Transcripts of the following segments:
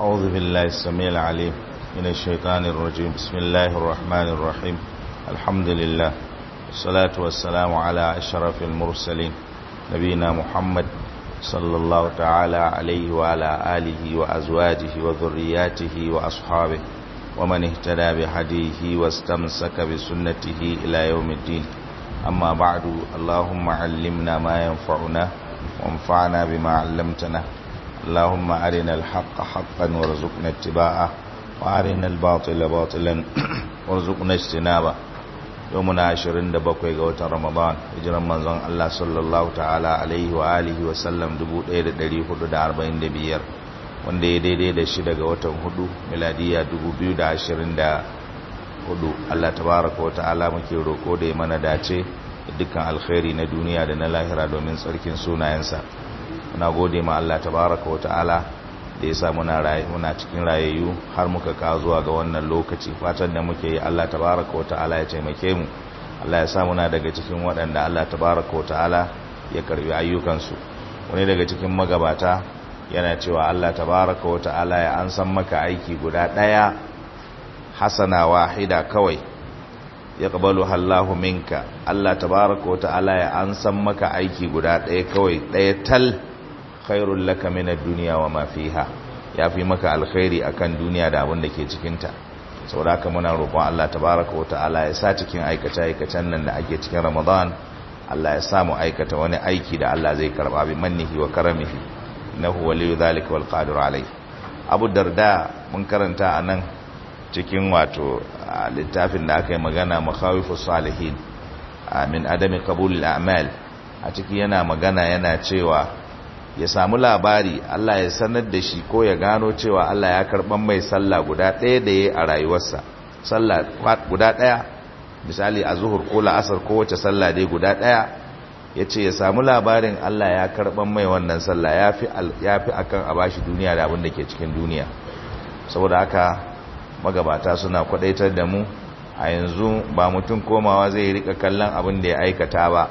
أعوذ بالله السميع العليم من الشيطان الرجيم بسم الله الرحمن الرحيم الحمد لله والصلاة والسلام على أشرف المرسلين نبينا محمد صلى الله تعالى عليه وعلى آله وأزواجه وذرياته وأصحابه ومن اهتدى بهديه واستمسك بسنته إلى يوم الدين أما بعد اللهم علمنا ما ينفعنا وانفعنا بما علمتنا اللهم أرنا الحق حقا وارزقنا اتباعه وأرنا الباطل باطلا وارزقنا اجتنابه يومنا عشرين دبقوا قوة رمضان هجرا منزون الله صلى الله تعالى عليه وآله وسلم دبوت ايد دلي حدود أربعين دبير wanda ya daidai da shi daga watan hudu miladiya 2024 Allah tabaraka wa ta'ala muke roko da ya mana dace dukkan alkhairi na duniya da na lahira domin tsarkin sunayensa muna gode ma Allah tabaraka wa ta'ala da ya sa muna rayu muna cikin rayayyu har muka ka zuwa ga wannan lokaci fatan da muke yi Allah tabaraka wa ta'ala ya taimake mu Allah ya sa muna daga cikin waɗanda Allah tabaraka wa ta'ala ya karbi ayyukansu wani daga cikin magabata yana cewa Allah tabaraka wa ta'ala ya an san maka aiki guda ɗaya hasana wahida kawai ya qabalu Allahu minka Allah tabaraka wa ta'ala ya an san maka aiki guda ɗaya kawai ɗaya tal khairul laka min ad-dunya wa ma fiha yafi maka alkhairi akan duniya da abin da ke cikin ta saboda haka muna roƙon Allah tabaraka wa ta'ala ya sa cikin aikace aikacen nan da ake cikin Ramadan Allah ya samu aikata wani aiki da Allah zai karba bi mannihi wa karamihi innahu waliyyu dhalika wal qadir alayh Abu Darda mun karanta anan cikin wato littafin da aka yi magana makhawifus salihin min adami qabulil a'mal a ciki yana magana yana cewa ya samu labari Allah ya sanar da shi ko ya gano cewa Allah ya karban mai sallah guda ɗaya da yayi a rayuwarsa sallah guda ɗaya misali a zuhur ko la'asar ko wace sallah dai guda ɗaya ya ce ya samu labarin Allah ya karban mai wannan sallah ya fi akan a bashi duniya da abin da ke cikin duniya saboda haka magabata suna kwadaitar da mu a yanzu ba mutum komawa zai rika kallon abin da ya aikata ba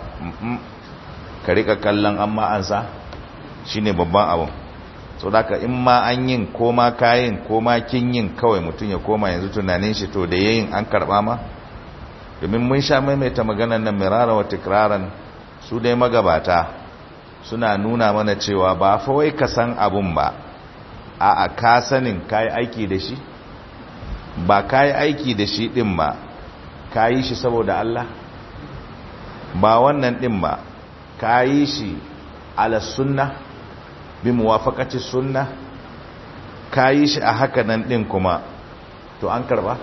ka rika kallon amma an sa shine babban abin so daga in ma an yin ko ma kayin ko ma kin yin kawai mutum ya koma yanzu tunanin shi to da yayin an karba ma domin mun sha maimaita maganar nan mirara wa tikraran su dai magabata suna nuna mana cewa ba fa wai ka san abun ba a a ka sanin kai aiki da shi ba ka yi aiki da shi ɗin ba ka yi shi saboda Allah ba wannan ɗin ba ka yi shi ala sunna bi muwafaqati sunna ka yi shi a haka nan ɗin kuma to an karba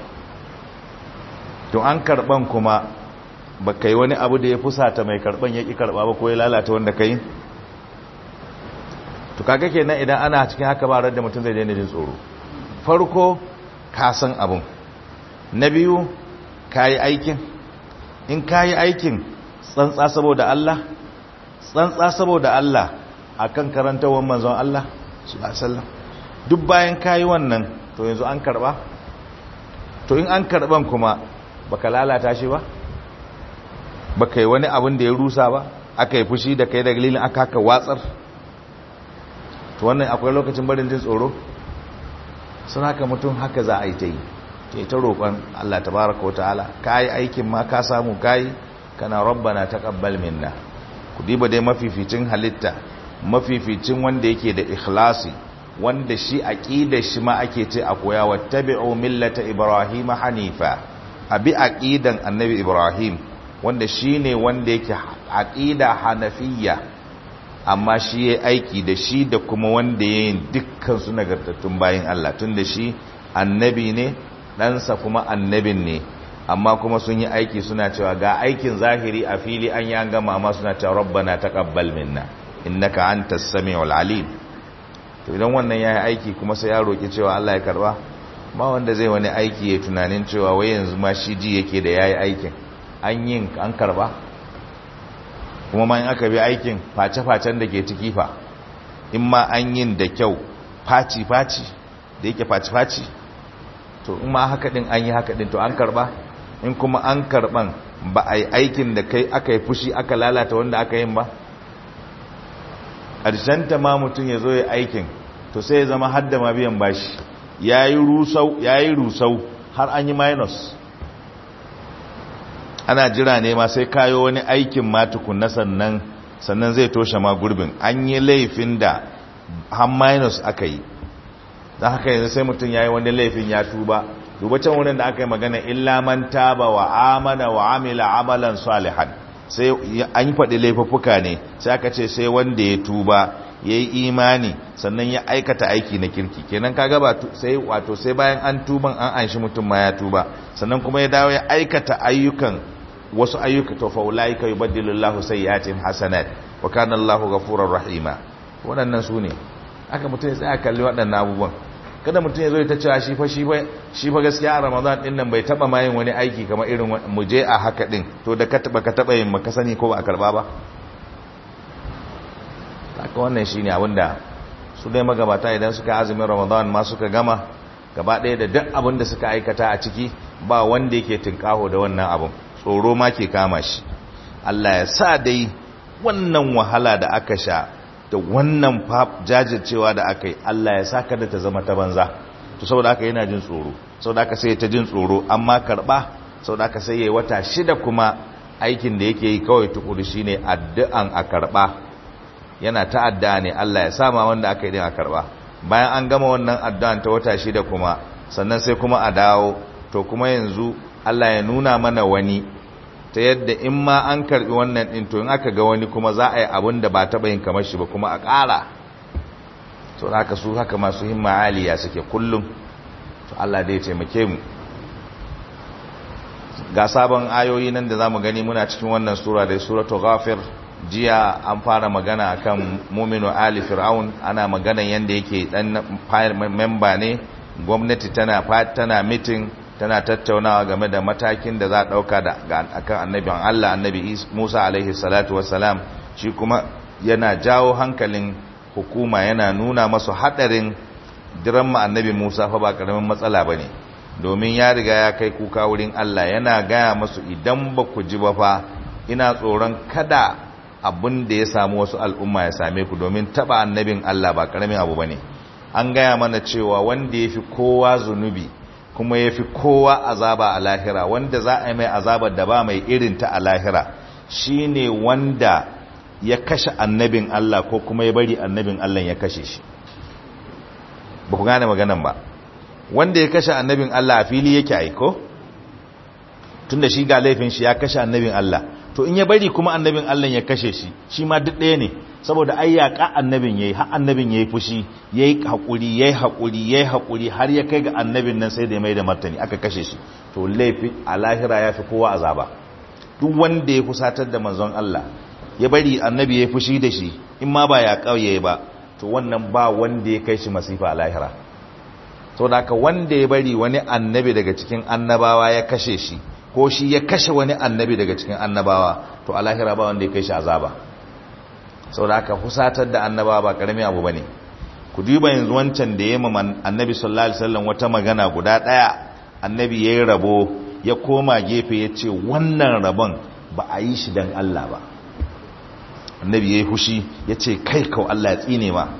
to an karban kuma ba kai wani abu da ya fusata mai karban ya ƙi karba ba ko ya lalata wanda ka yi to kaga kenan idan ana cikin haka ba da mutum zai daina jin tsoro farko ka san abun na biyu ka yi aikin in ka yi aikin tsantsa saboda Allah tsantsa saboda Allah a kan karantawar manzon Allah sallam duk bayan ka yi wannan to yanzu an karba to in an karban kuma baka lalata shi ba baka yi wani abin da ya rusa ba aka yi fushi da kai da galilin aka haka watsar to wannan akwai lokacin barin jin tsoro sun haka mutum haka za a yi ta yi ke ta roƙon Allah tabaraka wa ta'ala ka yi aikin ma ka samu ka yi kana rabbana taqabbal minna ku diba dai mafificin halitta mafificin wanda yake da ikhlasi wanda shi aqidar shi ma ake ce a koya wattabi'u millata ibrahima hanifa abi aqidan annabi ibrahim wanda shine wanda yake aqida hanafiyya amma shi ya aiki da shi da kuma wanda ya yi dukkan su nagartattun bayan Allah tun da shi annabi ne ɗansa kuma annabin ne amma kuma sun yi aiki suna cewa ga aikin zahiri a fili an yi an gama amma suna cewa rabbana taqabbal minna innaka antas samiul alim to idan wannan yayi aiki kuma sai ya roki cewa Allah ya karba ba wanda zai wani aiki ya tunanin cewa wai yanzu ma shi ji yake da yayi aikin an yin an karba kuma ma in aka bi aikin face-facen da ke ciki fa in ma an yin da kyau faci-faci da yake faci-faci to in ma haka din an yi haka din to an karba in kuma an karban ba a yi aikin da kai aka yi fushi aka lalata wanda aka yin ba ta ma mutum ya zo ya aikin to sai ya zama hadda ma biyan bashi yayi rusau yayi rusau har an yi minus ana jira ne ma sai kayo wani aikin ma tukunna sannan sannan zai toshe ma gurbin an yi laifin da har minus aka yi don haka yanzu sai mutum ya yi wani laifin ya tuba duba can wurin da aka yi magana illa man taba wa amana wa amila amalan salihan sai an yi faɗi laifuffuka ne sai aka ce sai wanda ya tuba ya yi imani sannan ya aikata aiki na kirki kenan kaga ba sai wato sai bayan an tuban an anshi mutum ma ya tuba sannan kuma ya dawo ya aikata ayyukan wasu ayyuka to fa ulaika yubaddilu Allahu sayyi'atihim hasanat wa kana Allahu ghafurur rahima waɗannan su ne aka mutum ya tsaya kalli waɗannan abubuwan kada mutum ya zo ta cewa shi fa shi fa shi fa gaskiya a Ramadan din nan bai taba ma yin wani aiki kamar irin mu je a haka din to da ka taba ka taba yin maka sani ko ba a karba ba haka wannan shine abinda su dai magabata idan suka azumin Ramadan ma suka gama gaba ɗaya da duk abin da suka aikata a ciki ba wanda yake tinkaho da wannan abin tsoro ma ke kama shi Allah ya sa dai wannan wahala da aka sha da wannan jajircewa da aka yi Allah ya sa kada ta zama ta banza to saboda aka yana jin tsoro saboda aka sai ta jin tsoro amma karba saboda aka sai yayi wata shida kuma aikin da yake yi kawai tukuri shine addu'an a karba yana ta addu'a ne Allah ya sama wanda aka yi din a karba bayan an gama wannan addu'an ta wata shida kuma sannan sai kuma a dawo to kuma yanzu Allah ya nuna mana wani ta yadda in ma an karbi wannan din to in aka ga wani kuma za a yi abin da ba taɓa yin kamar shi ba kuma a ƙara to haka su haka masu himma aliya suke kullum to Allah dai ya taimake mu ga sabon ayoyi nan da zamu gani muna cikin wannan sura da suratu ghafir jiya an fara magana akan muminu ali fir'aun ana magana yanda yake dan memba ne gwamnati tana tana meeting tana tattaunawa game da matakin da za a ɗauka da akan annabin Allah annabi Musa alaihi salatu wassalam shi kuma yana jawo hankalin hukuma yana nuna masu haɗarin diramma annabi Musa fa ba ƙaramin matsala ba ne domin ya riga ya kai kuka wurin Allah yana gaya masu idan ba ku ji ba fa ina tsoron kada abin da ya samu wasu al'umma ya same ku domin taɓa annabin Allah ba ƙaramin abu ba ne an gaya mana cewa wanda ya fi kowa zunubi kuma ya fi kowa azaba a lahira wanda za a yi mai azabar da ba mai irin ta a lahira shi ne wanda ya kashe annabin Allah ko kuma ya bari annabin Allah ya kashe shi ba ku gane maganan ba wanda ya kashe annabin Allah a fili yake aiko tun da shi ga laifin shi ya kashe annabin Allah to in ya bari kuma annabin Allah ya kashe shi shi ma duk ɗaya ne saboda ai yaƙa annabin yayi har annabin yayi fushi yayi hakuri yayi hakuri yayi hakuri har ya kai ga annabin nan sai da ya mai da martani aka kashe shi to laifi a lahira ya fi kowa azaba duk wanda ya kusatar da manzon Allah ya bari annabi yayi fushi da shi in ma ba ya kauye ba to wannan ba wanda ya kai shi masifa a lahira saboda haka wanda ya bari wani annabi daga cikin annabawa ya kashe shi ko shi ya kashe wani annabi daga cikin annabawa to a lahira ba wanda ya kai shi azaba sau da aka fusatar da annaba ba karami abu ba ne ku duba yanzu wancan da ya yi annabi sallallahu alaihi wasallam wata magana guda ɗaya annabi ya yi rabo ya koma gefe ya ce wannan rabon ba a yi shi don Allah ba annabi ya yi fushi ya ce kai kau Allah ya tsine ma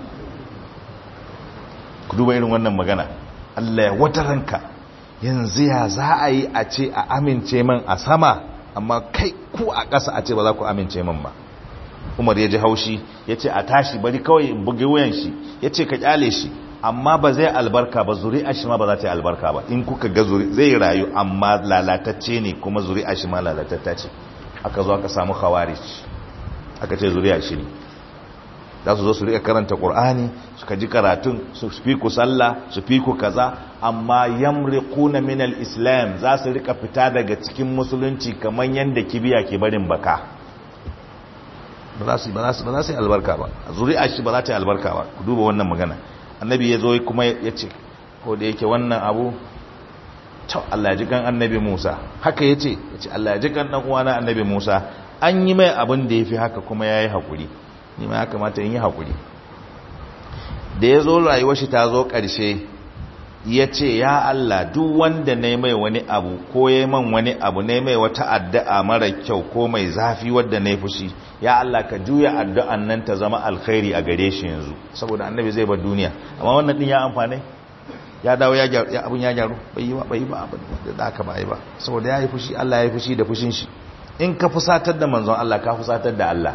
ku duba irin wannan magana Allah ya wata ranka yanzu ya za a yi a ce a amince man a sama amma kai ku a ƙasa a ce ba za ku amince man ba umar ya ji haushi ya ce a tashi bari kawai in buge wuyan shi ya ce ka kyale shi amma ba zai albarka ba zuri'a shi ma ba za ta yi albarka ba in kuka ga zuri zai rayu amma lalatacce ne kuma zuri'a shi ma lalatatta ce aka zo aka samu khawarij aka ce zuri'a shi ne za su zo su rika karanta qur'ani suka ji karatun su fi ku sallah su fi ku kaza amma yamriquna min al-islam za su rika fita daga cikin musulunci kamar yanda kibiya ke barin baka ba za su yi albarka ba zuri'a shi ba za ta yi albarka ba ku duba wannan magana annabi ya zo kuma ya ce ko da yake wannan abu to Allah ya ji kan annabi Musa haka ya ce ya ce Allah ya ji kan dan uwana annabi Musa an yi mai abin da ya fi haka kuma ya yi haƙuri ni ma ya kamata in yi haƙuri da ya zo rayuwar shi ta zo ƙarshe ya ce ya Allah duk wanda ne mai wani abu ko ya man wani abu ne mai wata addu'a mara kyau ko mai zafi wadda na fushi ya Allah ka juya addu'an nan ta zama alkhairi a gare shi yanzu saboda annabi zai bar duniya amma wannan din ya amfane ya dawo ya gyaru ya abun ya gyaru bai yi ba bai yi ba abin da aka ba yi ba saboda ya yi fushi Allah ya yi fushi da fushin shi in ka fusatar da manzon Allah ka fusatar da Allah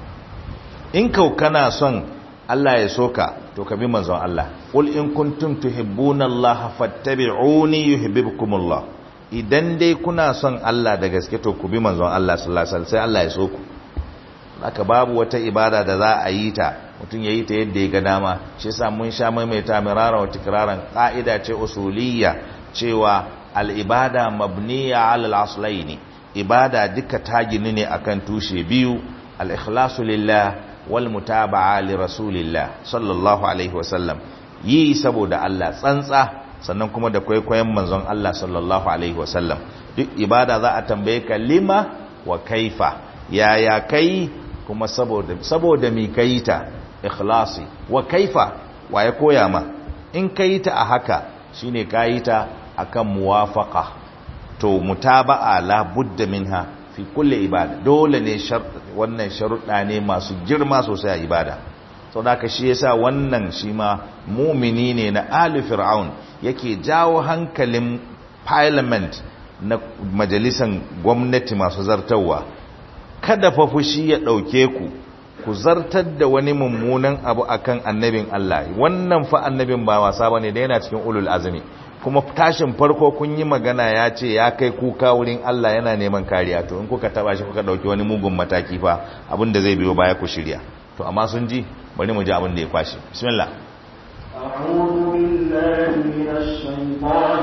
in kau kana son Allah ya soka to ka bi manzon Allah qul in kuntum tuhibbuna Allah fattabi'uni yuhibbukumullah idan dai kuna son Allah da gaske to ku bi manzon Allah sallallahu alaihi wasallam sai Allah ya so ku haka babu wata ibada da za a yi ta mutum ya yi ta yadda ya ga dama shi yasa mun sha maimaita mirara wa tikraran ka'ida ce usuliyya cewa al-ibada mabniya 'ala al-aslaini ibada duka ta gini ne akan tushe biyu al-ikhlasu lillah wal mutaba'a li rasulillah sallallahu alaihi wasallam yi saboda Allah tsantsa sannan kuma da kwaikwayon manzon Allah sallallahu alaihi wasallam duk ibada za a tambaye ka lima wa kaifa yaya kai kuma saboda saboda mi kai ta ikhlasi wa kaifa wa ya koya ma in kai ta a haka shine kai ta akan muwafaqa to mutaba'a la budda minha fi kulli ibada dole ne wannan sharuɗa ne masu girma sosai a ibada sau da shi yasa wannan shi ma mumini ne na ali fir'aun yake jawo hankalin parliament na majalisan gwamnati masu zartarwa kada fa fushi ya ɗauke ku ku zartar da wani mummunan abu akan annabin Allah wannan fa annabin ba wasa bane da yana cikin ulul azmi kuma tashin farko kun yi magana ya ce ya kai kuka wurin Allah yana neman kariya to in kuka taba shi kuka dauki wani mugun mataki fa abin da zai biyo baya ku shirya to amma sun ji bari mu ji abin da ya kwashi bismillah أعوذ بالله من الشيطان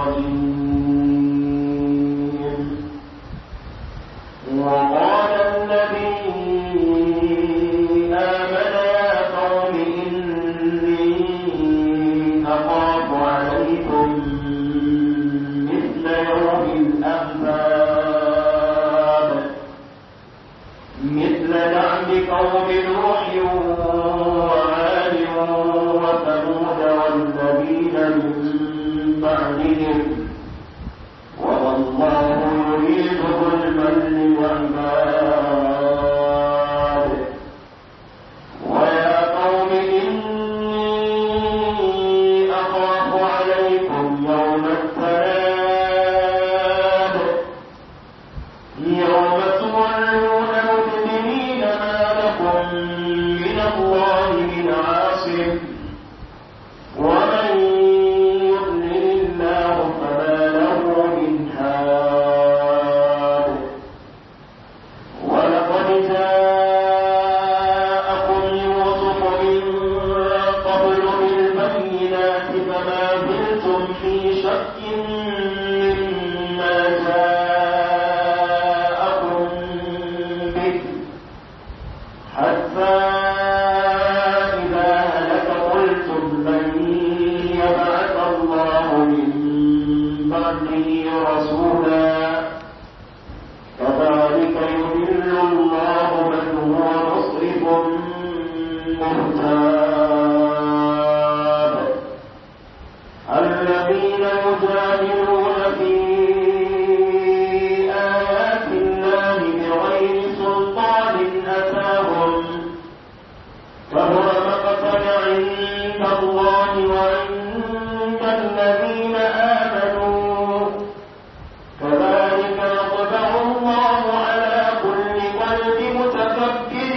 الرجيم وقال الذي آمن يا قوم إني أخاف عليكم مثل يوم الأحزاب مثل دعم قوم نوح وعاد وثمود والذين من بعدهم والله يريد ظلما للعباد ويا قوم إني أخاف عليكم يوم التناد يوم تولون مدبرين ما لكم من الله من عاصم ومن يضلل الله فما له من هاد ولقد جاءكم يوسف من قبل بالبينات فما زلتم في شك مما جاءكم به حتى إذا هلك قلتم لن يبعث الله من بعده رسولا كذلك يضل الله من هو مسرف مرتاب الذين يجادلون في آيات الله بغير سلطان أتاهم فهو مقتا عند الله وعند الذين آمنوا كذلك يطبع الله على كل قلب متكبر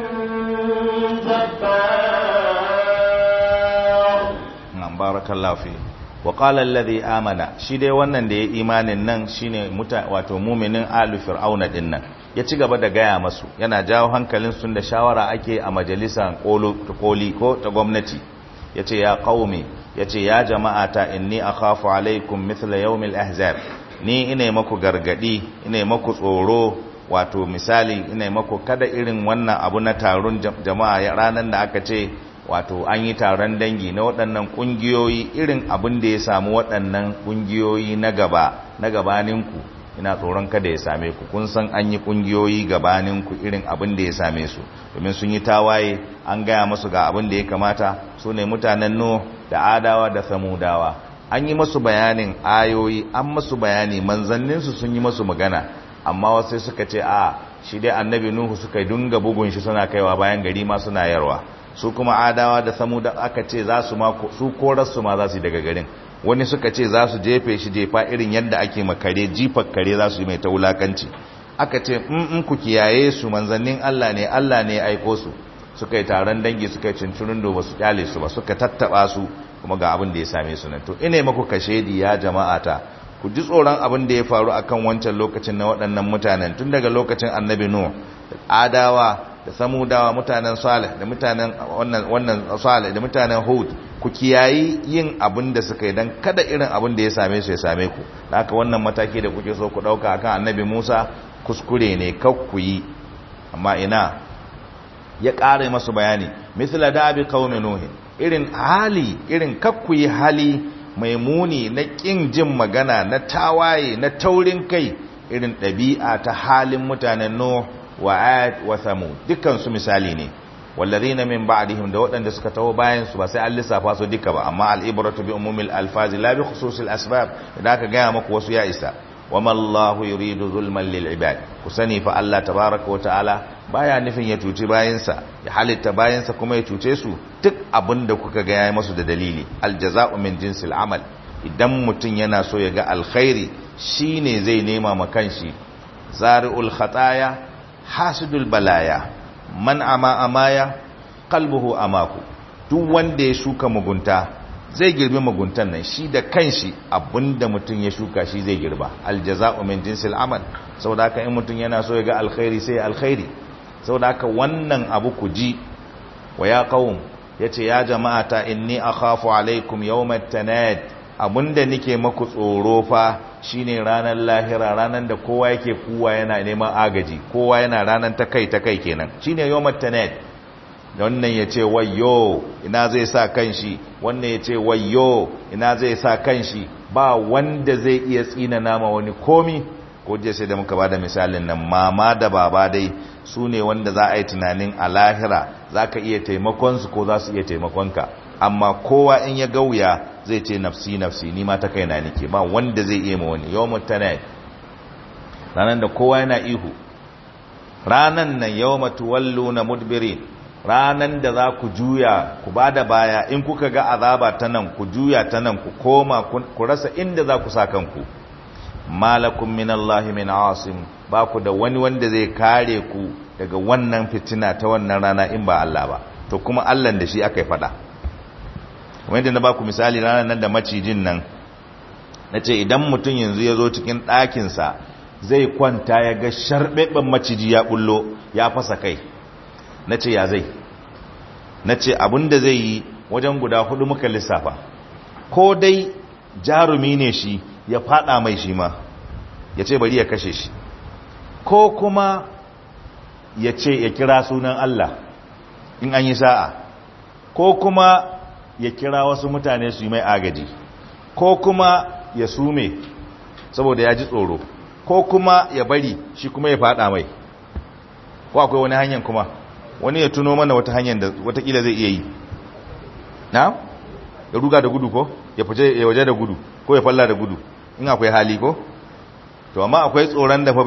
جبار na'am barakallahu fi wa qala alladhi amana shi dai wannan da ya imanin nan shine muta wato mu'minin alu fir'auna din nan ya ci gaba da gaya masu yana jawo hankalin sun da shawara ake a majalisan kolo koli ko ta gwamnati yace ya qaumi yace ya jama'ata inni akhafu alaikum mithla yawmil ahzab ni ina maku gargadi ina maku tsoro wato misali ina maku kada irin wannan abu na taron jama'a ranar da aka ce wato an yi taron dangi na waɗannan ƙungiyoyi irin abin da ya samu waɗannan ƙungiyoyi na gaba na gabaninku ina tsoron kada ya same ku kun san an yi kungiyoyi gabanin ku irin abin da ya same su domin sun yi tawaye an gaya musu ga abin da ya kamata su ne mutanen no da adawa da samudawa an yi masu bayanin ayoyi an masu bayani manzanninsu sun yi masu magana amma wasu suka ce a shi dai annabi nuhu suka dunga bugun shi suna kaiwa bayan gari ma suna yarwa su kuma adawa da samuda aka ce za su ma su korarsu ma za su yi daga garin wani suka ce za su jefe shi jefa irin yadda ake makare jifar kare za su yi mai ta wulakanci aka ce in ku kiyaye su manzannin Allah ne Allah ne ya aiko su suka yi taron dangi suka yi cincirin da ba su kyale su ba suka tattaba su kuma ga abin da ya same su nan to ina maku kashedi ya jama'ata ku ji tsoron abin da ya faru akan wancan lokacin na waɗannan mutanen tun daga lokacin annabi nuh adawa da samudawa mutanen salih da mutanen wannan wannan salih da mutanen hud ku kiyayi yin abin da suka yi dan kada irin abin da ya same su ya same ku da haka wannan mataki da kuke so ku dauka akan annabi Musa kuskure ne kak ku yi amma ina ya ƙara masu bayani misla da abi qaumi nuh irin hali irin kak ku yi hali mai muni na kin jin magana na tawaye na taurin kai irin ɗabi'a ta halin mutanen nuh wa ad wa thamud dukkan su misali ne wallazina min ba'dihim da waɗanda suka taho bayan su ba sai an lissafa su duka ba amma al-ibratu bi umumil alfazi la bi khususil asbab idan aka gaya maku wasu ya isa wama Allahu yuridu zulman lil ibad ku sani fa Allah tabaaraka wa ta'ala baya nufin ya cuci bayansa ya halitta bayansa kuma ya cuce su duk abinda kuka ga yayi masu da dalili aljaza'u min jinsil amal idan mutun yana so ya ga alkhairi shine zai nema ma kanshi zari'ul khataya hasidul balaya man ama amaya qalbuhu amaku duk wanda ya shuka mugunta zai girbi muguntan nan shi da kanshi abinda mutum ya shuka shi zai girba aljaza'u min jinsil amal saboda haka in mutum yana so ya ga alkhairi sai alkhairi saboda haka wannan abu ku ji wa ya qaum yace ya jama'ata inni akhafu alaikum yawmat tanad abinda nike maku tsoro fa shine ranar lahira ranar da kowa yake kuwa yana neman agaji kowa yana ranar ta kai ta kai kenan shine yawmat tanad wannan yace wayyo ina zai sa kanshi wannan yace wayyo ina zai sa kanshi ba wanda zai iya tsina nama wani komi ko je sai da muka bada misalin nan mama da baba dai su ne wanda za a yi tunanin a lahira za ka iya taimakon su ko za su iya taimakon ka amma kowa in ya gauya zai ce nafsi nafsi ni ma ta kaina nake ba wanda zai iya ma wani yawmut tanad ranan da kowa yana ihu ranan nan yawma tuwalluna mudbirin ranan da za ku juya ku bada baya in kuka ga azaba ta nan ku juya ta nan ku koma ku rasa inda za ku sa kanku malakum minallahi min asim ba ku da wani wanda zai kare ku daga wannan fitina ta wannan rana in ba Allah ba to kuma Allah da shi aka yi fada kuma yadda na ba ku misali ranar nan da macijin nan na ce idan mutum yanzu ya zo cikin ɗakinsa zai kwanta ya ga sharɓeɓen maciji ya ɓullo ya fasa kai na ce ya zai na ce abinda zai yi wajen guda hudu muka lissafa ko dai jarumi ne shi ya fada mai shi ma ya ce bari ya kashe shi ko kuma ya ce ya kira sunan Allah in an yi sa'a ko kuma ya kira wasu mutane su yi mai agaji ko kuma ya sume saboda ya ji tsoro ko kuma ya bari shi kuma ya fada mai ko akwai wani hanyar kuma wani ya tuno mana wata hanyar da watakila zai iya yi na ya ruga da gudu ko ya fice ya waje da gudu ko ya falla da gudu in akwai hali ko to amma akwai tsoron da fa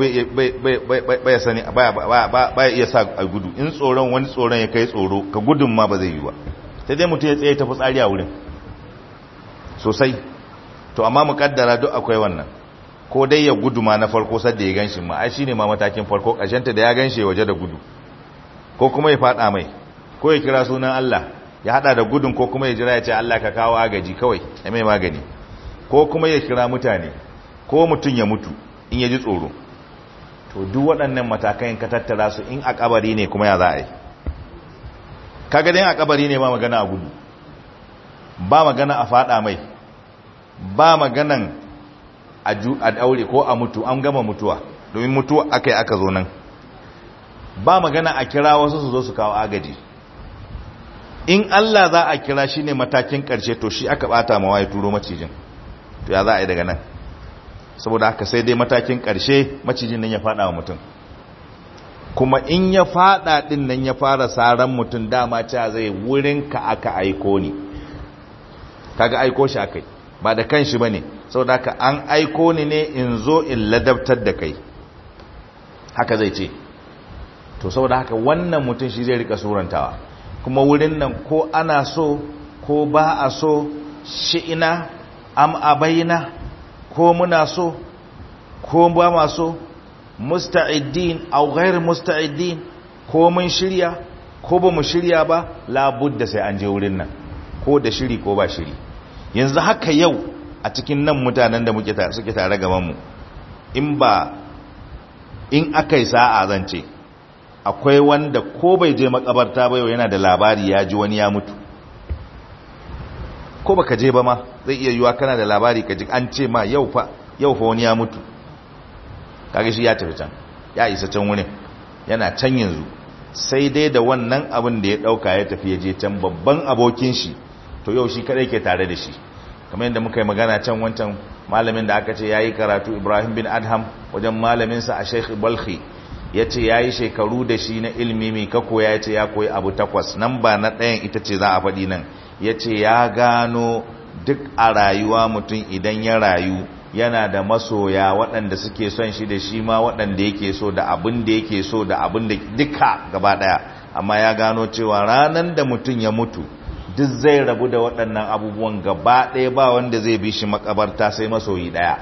bai sani baya iya sa a gudu in tsoron wani tsoron ya kai tsoro ka gudun ma ba zai yi ba sai dai mutum ya tsaye ta fitsari a wurin sosai to amma mu kaddara duk akwai wannan ko dai ya gudu ma na farko sadda ya ganshi ma ai shine ma matakin farko ƙarshenta da ya ganshi waje da gudu ko kuma ya fada mai ko ya kira sunan Allah ya hada da gudun ko kuma ya jira ya ce Allah ka kawo agaji kawai ya mai magani ko kuma ya kira mutane ko mutum ya mutu in ya ji tsoro to duk waɗannan matakan ka tattara su in a kabari ne kuma ya za a yi kaga dai a kabari ne ba magana a gudu ba magana a fada mai ba maganan a daure ko a mutu an gama mutuwa domin mutuwa aka yi aka zo nan ba magana a kira wasu su zo su kawo agaji in Allah za a kira shi ne matakin ƙarshe to shi aka bata mawa ya turo macijin to ya za a yi daga nan saboda haka sai dai matakin ƙarshe macijin nan ya fada wa mutum kuma in ya fada din nan ya fara saran mutum dama cewa zai wurin ka aka aiko ni kaga aiko shi akai ba da kanshi bane saboda haka an aiko ni ne in zo in ladabtar da kai haka zai ce to saboda haka wannan mutum shi zai rika surantawa kuma wurin nan ko ana so ko ba a so shi'ina am abaina ko muna so ko ba ma so musta'iddin aw ghair musta'iddin ko mun shirya ko ba mu shirya ba labudda sai an je wurin nan ko da shiri ko ba shiri yanzu haka yau a cikin nan mutanen da muke suke tare gaban mu in ba in akai sa'a zan ce akwai wanda ko bai je makabarta ba yau yana da labari ya ji wani ya mutu ko baka je ba ma zai iya yiwa kana da labari ka ji an ce ma yau fa yau fa wani ya mutu kage shi ya tafi can ya isa can wurin yana can yanzu sai dai da wannan abin da ya dauka ya tafi ya je can babban abokin shi to yau shi kadai ke tare da shi kamar yadda muka yi magana can wancan malamin da aka ce yayi karatu Ibrahim bin Adham wajen malamin sa a Sheikh Balkhi yace yayi shekaru da shi na ilimi mai ka koya yace ya koyi abu takwas nan ba na ɗayan ita ce za a faɗi nan yace ya gano duk a rayuwa mutum idan ya rayu yana da masoya waɗanda suke son shi da shi ma waɗanda yake so da abin da yake so da abin da duka gaba ɗaya amma ya gano cewa ranar da mutum ya mutu duk zai rabu da waɗannan abubuwan gaba ɗaya ba wanda zai bi shi makabarta sai masoyi ɗaya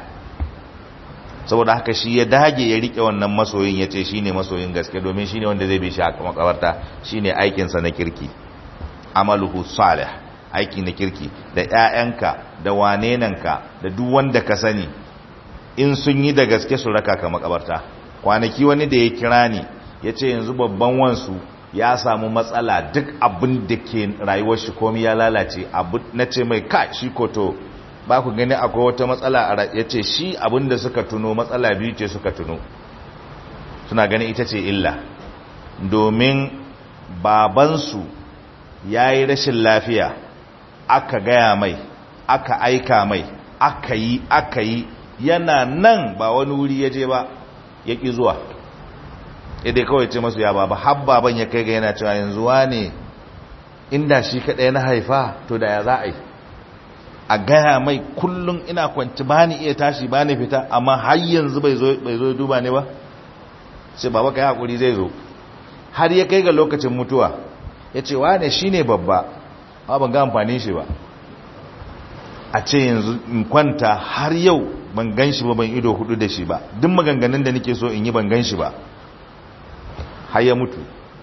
saboda haka shi ya dage ya riƙe wannan masoyin ya ce shi ne masoyin gaske domin shi ne wanda zai bi shi a makabarta shi ne aikinsa na kirki amaluhu salih aiki na kirki da 'ya'yanka da wanenanka da duk wanda ka sani in sun yi da gaske su raka ka makabarta kwanaki wani da ya kira ni ya ce yanzu babban wansu ya samu matsala duk abin da ke rayuwar shi komi ya lalace abu na ce mai ka shi koto ba ku gani akwai wata matsala a ya ce shi abin da suka tuno matsala biyu ce suka tuno suna gani ita ce illa domin babansu ya yi rashin lafiya aka gaya mai aka aika mai aka yi aka yi yana nan ba wani wuri ya je ba ya ƙi zuwa idai kawai ce masu ya baba habba ban ya kai ga yana cewa yanzu ne inda shi kaɗai na haifa to da ya za a yi a gaya mai kullum ina kwanci ba ni iya tashi ba ni fita amma har yanzu bai zo duba ne ba sai baba ka yi haƙuri zai zo har ya kai ga lokacin mutuwa ya ce wane shi ne babba ba ban ga amfanin shi ba a ce yanzu in kwanta har yau ban gan shi ba ban ido hudu da shi ba duk maganganun da nake so in yi ban gan shi ba har ya mutu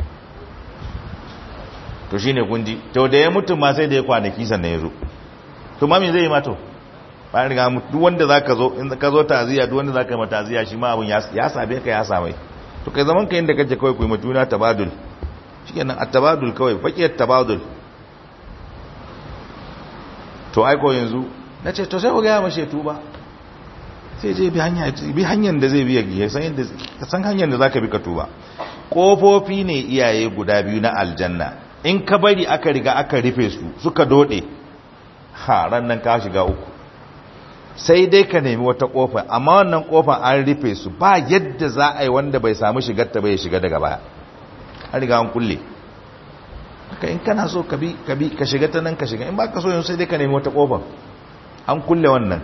to shi ne kunji to da ya mutu ma sai da ya kwanaki sannan ya zo to ma me zai yi mato bayan riga duk wanda za ka zo in ka zo taziya duk wanda za ka yi mataziya shi ma abin ya same ka ya samai to kai zaman ka inda kake kawai ku yi matuna tabadul shi kenan a tabadul kawai fakiyar tabadul to aiko yanzu na ce to sai ku gaya mashe tuba sai je bi hanyar da zai biya ya san hanyar da za ka bi ka tuba ƙofofi ne iyaye guda biyu na aljanna in ka bari aka riga aka rufe su suka dode ha ran nan ka shiga uku sai dai ka nemi wata ƙofa amma wannan ƙofa an rufe su ba yadda za a yi wanda bai samu shigar ta bai shiga daga baya an riga an kulle haka in kana so ka bi ka bi ka shiga ta nan ka shiga in ba ka so yin sai dai ka nemi wata ƙofa an kulle wannan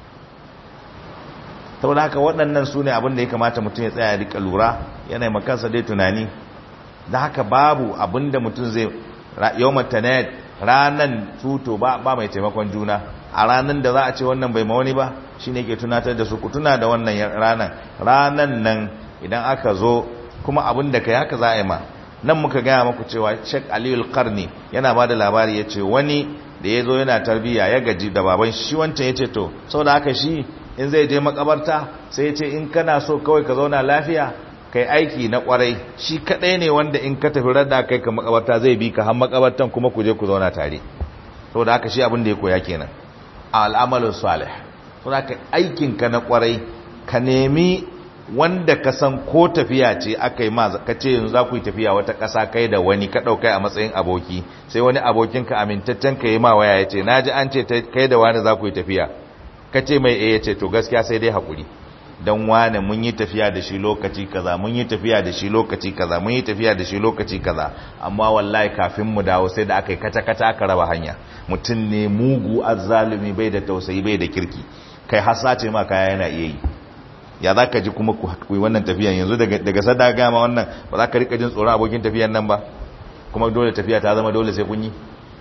saboda haka waɗannan su ne abin da ya kamata mutum ya tsaya rika lura yana makansa dai tunani da haka babu abin da mutum zai yau matanayat ranan tuto ba ba mai taimakon juna a ranan da za a ce wannan bai mawani ba shi ne ke tunatar da su ku tuna da wannan ranan ranan nan idan aka zo kuma abin da kai haka za a yi ma nan muka gaya maku cewa shek aliyu karni yana ba da labari ya ce wani da ya zo yana tarbiyya ya gaji da baban shi wancan ya ce to sau da haka shi in zai je makabarta sai ce in kana so kawai ka zauna lafiya kai aiki na kwarai shi kadai ne wanda in ka tafi radda kai ka makabarta zai bi ka har makabartan kuma ku je ku zauna tare saboda haka shi abin da ya koya kenan al'amalu salih saboda haka aikin ka na kwarai ka nemi wanda ka san ko tafiya ce aka yi ma ka ce yanzu za ku yi tafiya wata ƙasa kai da wani ka ɗaukai a matsayin aboki sai wani abokinka amintaccen ka yi ma waya ya ce na ji an ce kai da wani za ku yi tafiya ka ce mai eh ce to gaskiya sai dai hakuri dan wane mun yi tafiya da shi lokaci kaza mun yi tafiya da shi lokaci kaza mun yi tafiya da shi lokaci kaza amma wallahi kafin mu dawo sai da aka yi kata kata aka raba hanya mutum ne mugu azzalumi bai da tausayi bai da kirki kai hasa ce ma kaya yana iya yi ya za ka ji kuma ku yi wannan tafiyan yanzu daga sada gama wannan ba za ka rika jin tsoron abokin tafiyan nan ba kuma dole tafiya ta zama dole sai kun yi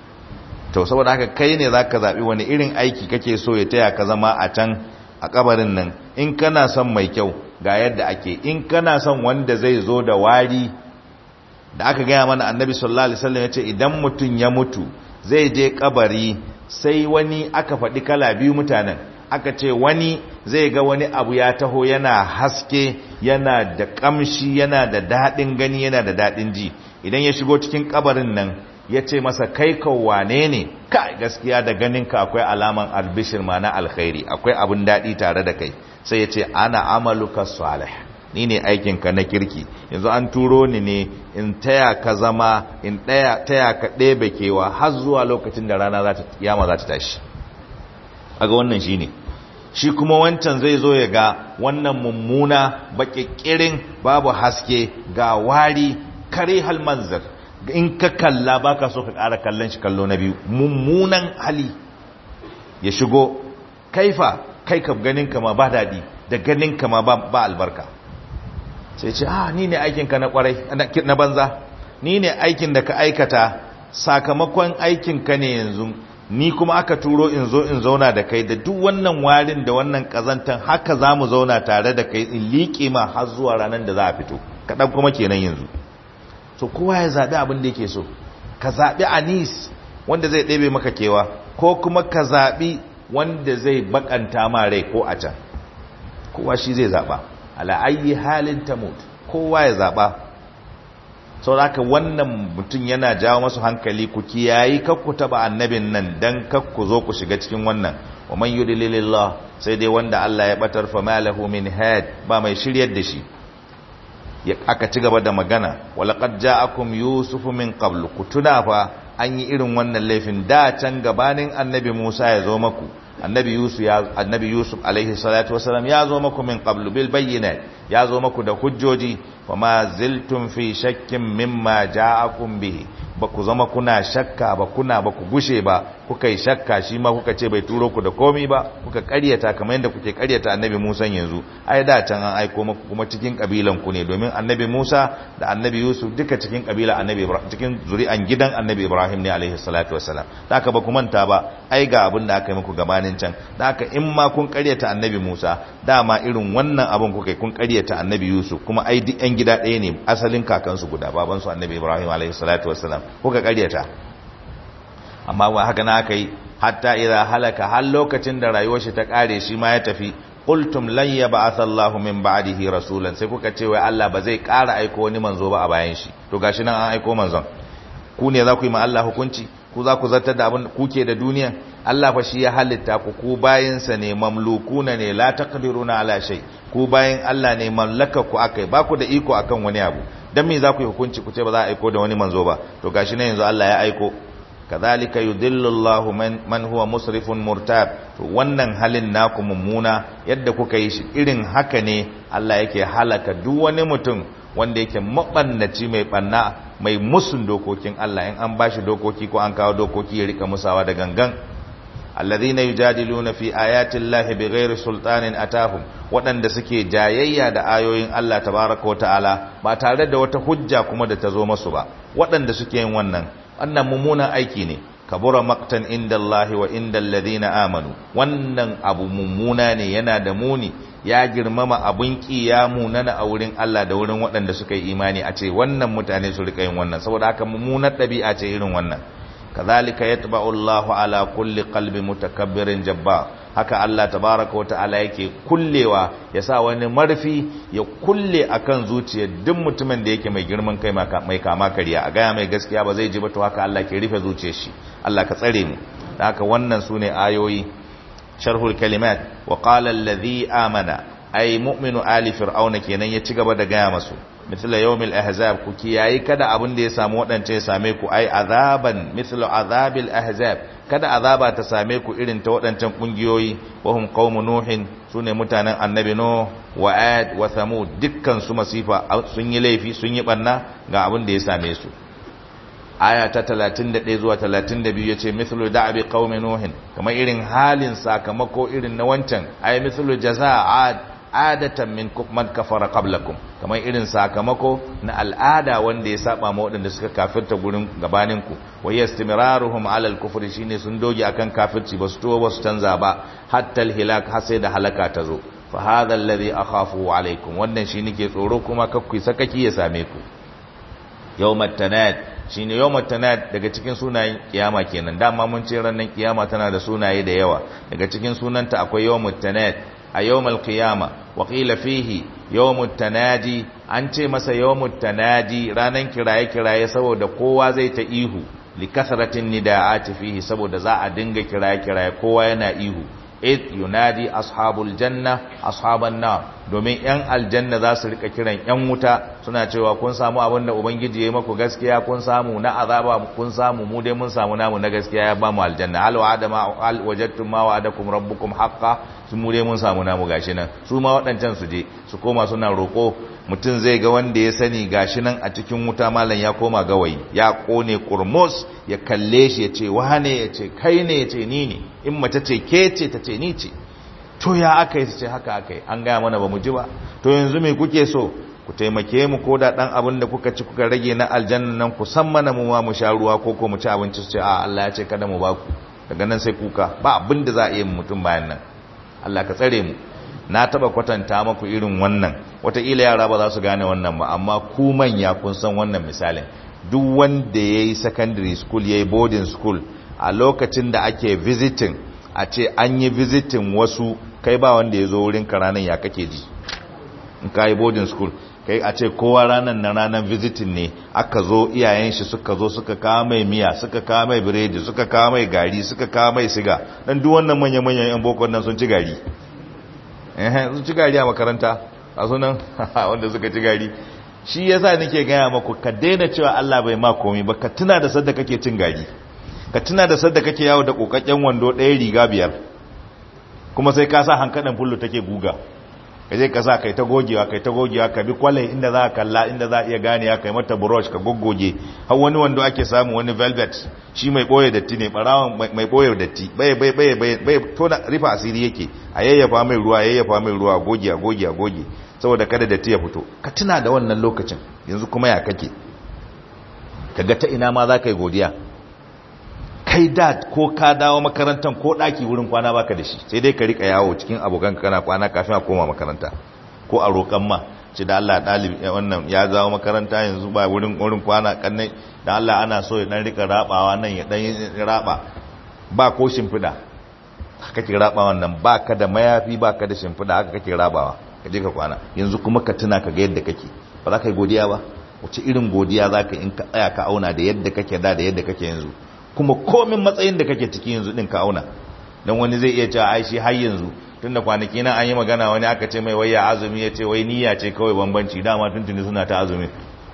to saboda haka kai ne za ka zaɓi wani irin aiki kake so ya taya ka zama a can a kabarin nan in kana son mai kyau ga yadda ake in kana son wanda zai zo da wari da aka gaya mana annabi sallallahu alaihi wasallam ya ce idan mutum ya mutu zai je kabari sai wani aka faɗi kala biyu mutanen aka ce wani zai ga wani abu ya taho yana haske yana da kamshi yana da daɗin gani yana da daɗin ji idan ya shigo cikin kabarin nan ya ce masa kai wane ne kai gaskiya da ganinka akwai alaman albishir ma na alkhairi akwai abin daɗi tare da kai sai ya ce ana amaluka salih ni ne aikinka na kirki yanzu an turo ni ne in taya ka zama in taya ka ɗebe kewa har zuwa lokacin da rana yama za ta tashi aga wannan shi ne shi kuma wancan zai zo ya ga wannan mummuna baƙiƙirin babu haske ga wari kare halmanzar in ka kalla baka so ka ƙara kallon shi kallo na biyu mummunan hali ya shigo kaifa kai ka ganin kama ba daɗi da ganin kama ba albarka sai ce ah ni ne aikinka na kwarai na banza ni ne aikin da ka aikata sakamakon aikinka ne yanzu ni kuma aka turo in zo in zauna da kai da duk wannan warin da wannan kazantan haka za mu zauna tare da kai in liƙe ma har zuwa ranar da za a fito kaɗan kuma kenan yanzu so kowa ya zaɓi abin da yake so ka zaɓi anis wanda zai ɗebe maka kewa ko kuma ka zaɓi wanda zai bakanta ma rai ko a can kowa shi zai zaɓa ala'ayi halin tamut kowa ya zaɓa sau da wannan mutum yana jawo masu hankali ku kiyayi kakku taɓa annabin nan don kakku zo ku shiga cikin wannan wa man yudlilillah sai dai wanda Allah ya batar fa malahu min had ba mai shiryar da shi aka ci gaba da magana walaqad ja'akum yusufu min qablu kutuna fa an yi irin wannan laifin da can gabanin annabi Musa ya zo maku annabi yusuf ya annabi yusuf alaihi salatu wasalam ya zo maku min qablu bil bayyinat ya zo maku da hujjoji wama ziltum fi shakkin mimma ja'akum bihi ba ku zama kuna shakka ba kuna ba ku gushe ba kuka yi shakka shi ma kuka ce bai turo ku da komi ba kuka karyata kamar yadda kuke karyata annabi Musa yanzu ai da can an aiko maku kuma cikin kabilan ku ne domin annabi Musa da annabi Yusuf duka cikin kabila annabi Ibrahim cikin zuri'an gidan annabi Ibrahim ne alaihi salatu wassalam da haka ba ku manta ba ai ga abin da aka yi muku gabanin can da haka in ma kun karyata annabi Musa dama irin wannan abin kuka kun karyata annabi Yusuf kuma ai duk yan gida ɗaya ne asalin kakansu guda babansu annabi Ibrahim alaihi salatu wassalam kuka karyata amma wa haka na aka yi hatta idza halaka har lokacin da rayuwar shi ta kare shi ma ya tafi qultum lan yab'ath Allahu min ba'dihi rasulan sai kuka ce wai Allah ba zai ƙara aiko wani manzo ba a bayan shi to gashi nan an aiko manzon ku ne za ku yi ma Allah hukunci ku za ku zartar da abin kuke da duniya Allah fa shi ya halitta ku ku bayinsa ne mamlukuna ne la taqdiruna ala shay ku bayin Allah ne mallaka ku akai ba ku da iko akan wani abu dan me za ku yi hukunci ku ce ba za a aiko da wani manzo ba to gashi nan yanzu Allah ya aiko kadhalika yudillu Allahu man, man huwa musrifun murtab to wannan halin naku mummuna yadda kuka yi shi irin haka ne Allah yake halaka duk wani mutum wanda yake mabannaci mai banna mai musun dokokin Allah in an bashi dokoki ko an kawo dokoki ya rika musawa da gangan alladhina yujadiluna fi ayati llahi bighairi sultanin atahum waɗanda suke jayayya da ayoyin Allah tabaaraka wa ta'ala ba tare da wata hujja kuma da ta zo masu ba waɗanda suke yin wannan wannan mummunan aiki ne kabura maktan inda Allah wa inda alladhina amanu wannan abu mummuna ne yana da muni ya girmama abun ki ya munana a wurin Allah da wurin waɗanda suka yi imani a ce wannan mutane su rika yin wannan saboda haka mummunar ɗabi'a ce irin wannan kazalika yatba'u Allahu ala kulli qalbi mutakabbirin jabba haka Allah tabaraka wata'ala yake kullewa ya sa wani marfi ya kulle akan zuciyar duk mutumin da yake mai girman kai mai kama kariya a gaya mai gaskiya ba zai ji ba to haka Allah ke rufe zuciyar shi Allah ka tsare mu da haka wannan sune ayoyi sharhul kalimat wa qala alladhi amana ay mu'minu ali fir'auna kenan ya ci gaba da gaya masu mithla yawmil ahzab ku kiyayi kada abin da ya samu wadance ya same ku ai azaban mithla azabil ahzab kada azaba ta same ku irin ta wadancan kungiyoyi wa hum qaumu nuhin sune mutanen annabi nuh wa ad wa thamud dukkan su masifa sun yi laifi sun yi banna ga abin da ya same su aya ta 31 zuwa 32 yace mithlu da'bi qaumi nuhin kamar irin halin sakamako irin na wancan ay mithlu jazaa adatan min man kafara qablakum kamar irin sakamako na al'ada wanda ya saba ma waɗanda suka kafirta gurin gabanin ku wa yastimraruhum ala al-kufri shine sun doge akan kafirci basu to basu canza ba hatta al-hilak har sai da halaka ta zo fa hadha alladhi akhafu alaikum wannan shi nake tsoro kuma kakku sakaki ya same ku yawmat tanad shine yawmat tanad daga cikin sunayen kiyama kenan dama mun ce ranar kiyama tana da sunaye da yawa daga cikin sunanta akwai yawmut tanad a yawmal qiyama wa qila fihi yawmut tanadi an ce masa yawmut tanadi ranan kiraye kiraye saboda kowa zai ta ihu li kasratin nidaati fihi saboda za a dinga kiraye kiraye kowa yana ihu id yunadi ashabul janna ashaban nar domin yan aljanna za su rika kiran yan wuta suna cewa kun samu abin da ubangiji ya yi maku gaskiya kun samu na azaba kun samu mu dai mun samu namu na gaskiya ya ba mu aljanna hal wa'ada ma hal wajadtum ma wa'adakum rabbukum haqqan su mu dai mun samu namu gashi nan su ma waɗancan su je su koma suna roƙo mutum zai ga wanda ya sani gashi nan a cikin wuta malam ya koma gawayi ya kone kurmus ya kalle shi ya ce wane ya ce kai ne ya ce ni ne in mace ce ke ce ta ce ni ce to ya aka yi ce haka aka yi an gaya mana ba mu ji ba to yanzu me kuke so ku taimake mu ko da dan abin da kuka ci kuka rage na aljanna nan ku san mana mu ma mu sha ruwa ko ko mu ci abinci su ce a Allah ya ce kada mu baku daga nan sai kuka ba abin da za a yi mutum bayan nan Allah ka tsare mu na taba kwatanta maku irin wannan wataƙila yara ba za su gane wannan ba amma ku manya kun san wannan misalin duk wanda ya yi secondary school ya yi boarding school a lokacin da ake visiting a ce an yi visiting wasu kai ba wanda ya zo wurin ka ranar ya kake ji in ka yi boarding school kai a ce kowa ranar na ranar visiting ne aka zo iyayen shi suka zo suka kawo mai miya suka kawo mai biredi suka kawo mai gari suka kawo mai siga dan duk wannan manya-manyan yan boko nan sun ci gari sun ci gari a makaranta a sunan wanda suka ci gari shi yasa nake gaya maku ka daina cewa Allah bai ma komai ba ka tuna da sadda kake cin gari ka tuna da sadda kake yawo da kokakken wando ɗaya riga biyar kuma sai ka sa hankaɗin fullu take guga ka je ka sa kai ta gogewa kai ta gogewa ka bi kwalai inda za ka kalla inda za a iya gane kai mata brush ka goggoge har wani wando ake samu wani velvet shi mai boye datti ne barawan mai boye datti bai bai bai bai bai tona rifa asiri yake a yayyafa mai ruwa yayyafa mai ruwa goge goge goge saboda kada datti ya fito ka tuna da wannan lokacin yanzu kuma ya kake kaga ta ina ma za ka yi godiya kai da ko ka dawo makarantar ko daki wurin kwana baka da shi sai dai ka rika yawo cikin abokan kana kwana kafin a koma makaranta ko a roƙan ma ce da Allah dalibi wannan ya zawo makaranta yanzu ba wurin wurin kwana kannai da Allah ana so ya dan rika rabawa nan ya dan raba ba ko shimfida haka kake raba wannan baka da mayafi baka da shimfida haka kake rabawa ka je ka kwana yanzu kuma ka tuna ka ga yadda kake ba za ka yi godiya ba wace irin godiya za ka in ka tsaya ka auna da yadda kake da da yadda kake yanzu kuma komin matsayin da kake ciki yanzu din ka auna don wani zai iya cewa ai shi har yanzu tunda kwanaki nan an yi magana wani aka ce mai waya azumi ya ce wai niyya ce kawai bambanci dama tuntuni suna ta azumi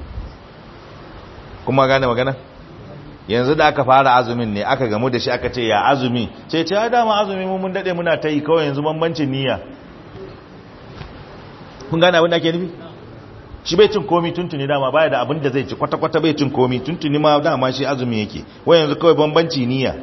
kuma gane magana yanzu da aka fara azumin ne aka gamu da shi aka ce ya azumi ce ce ya dama azumi mun mun dade muna ta yi kawai yanzu bambancin niyya kun gane abin da ake nufi shi bai cin komi tuntuni dama baya da abin da zai ci kwata-kwata bai cin komi tuntuni ma dama shi azumi yake wai yanzu kawai bambanci niyya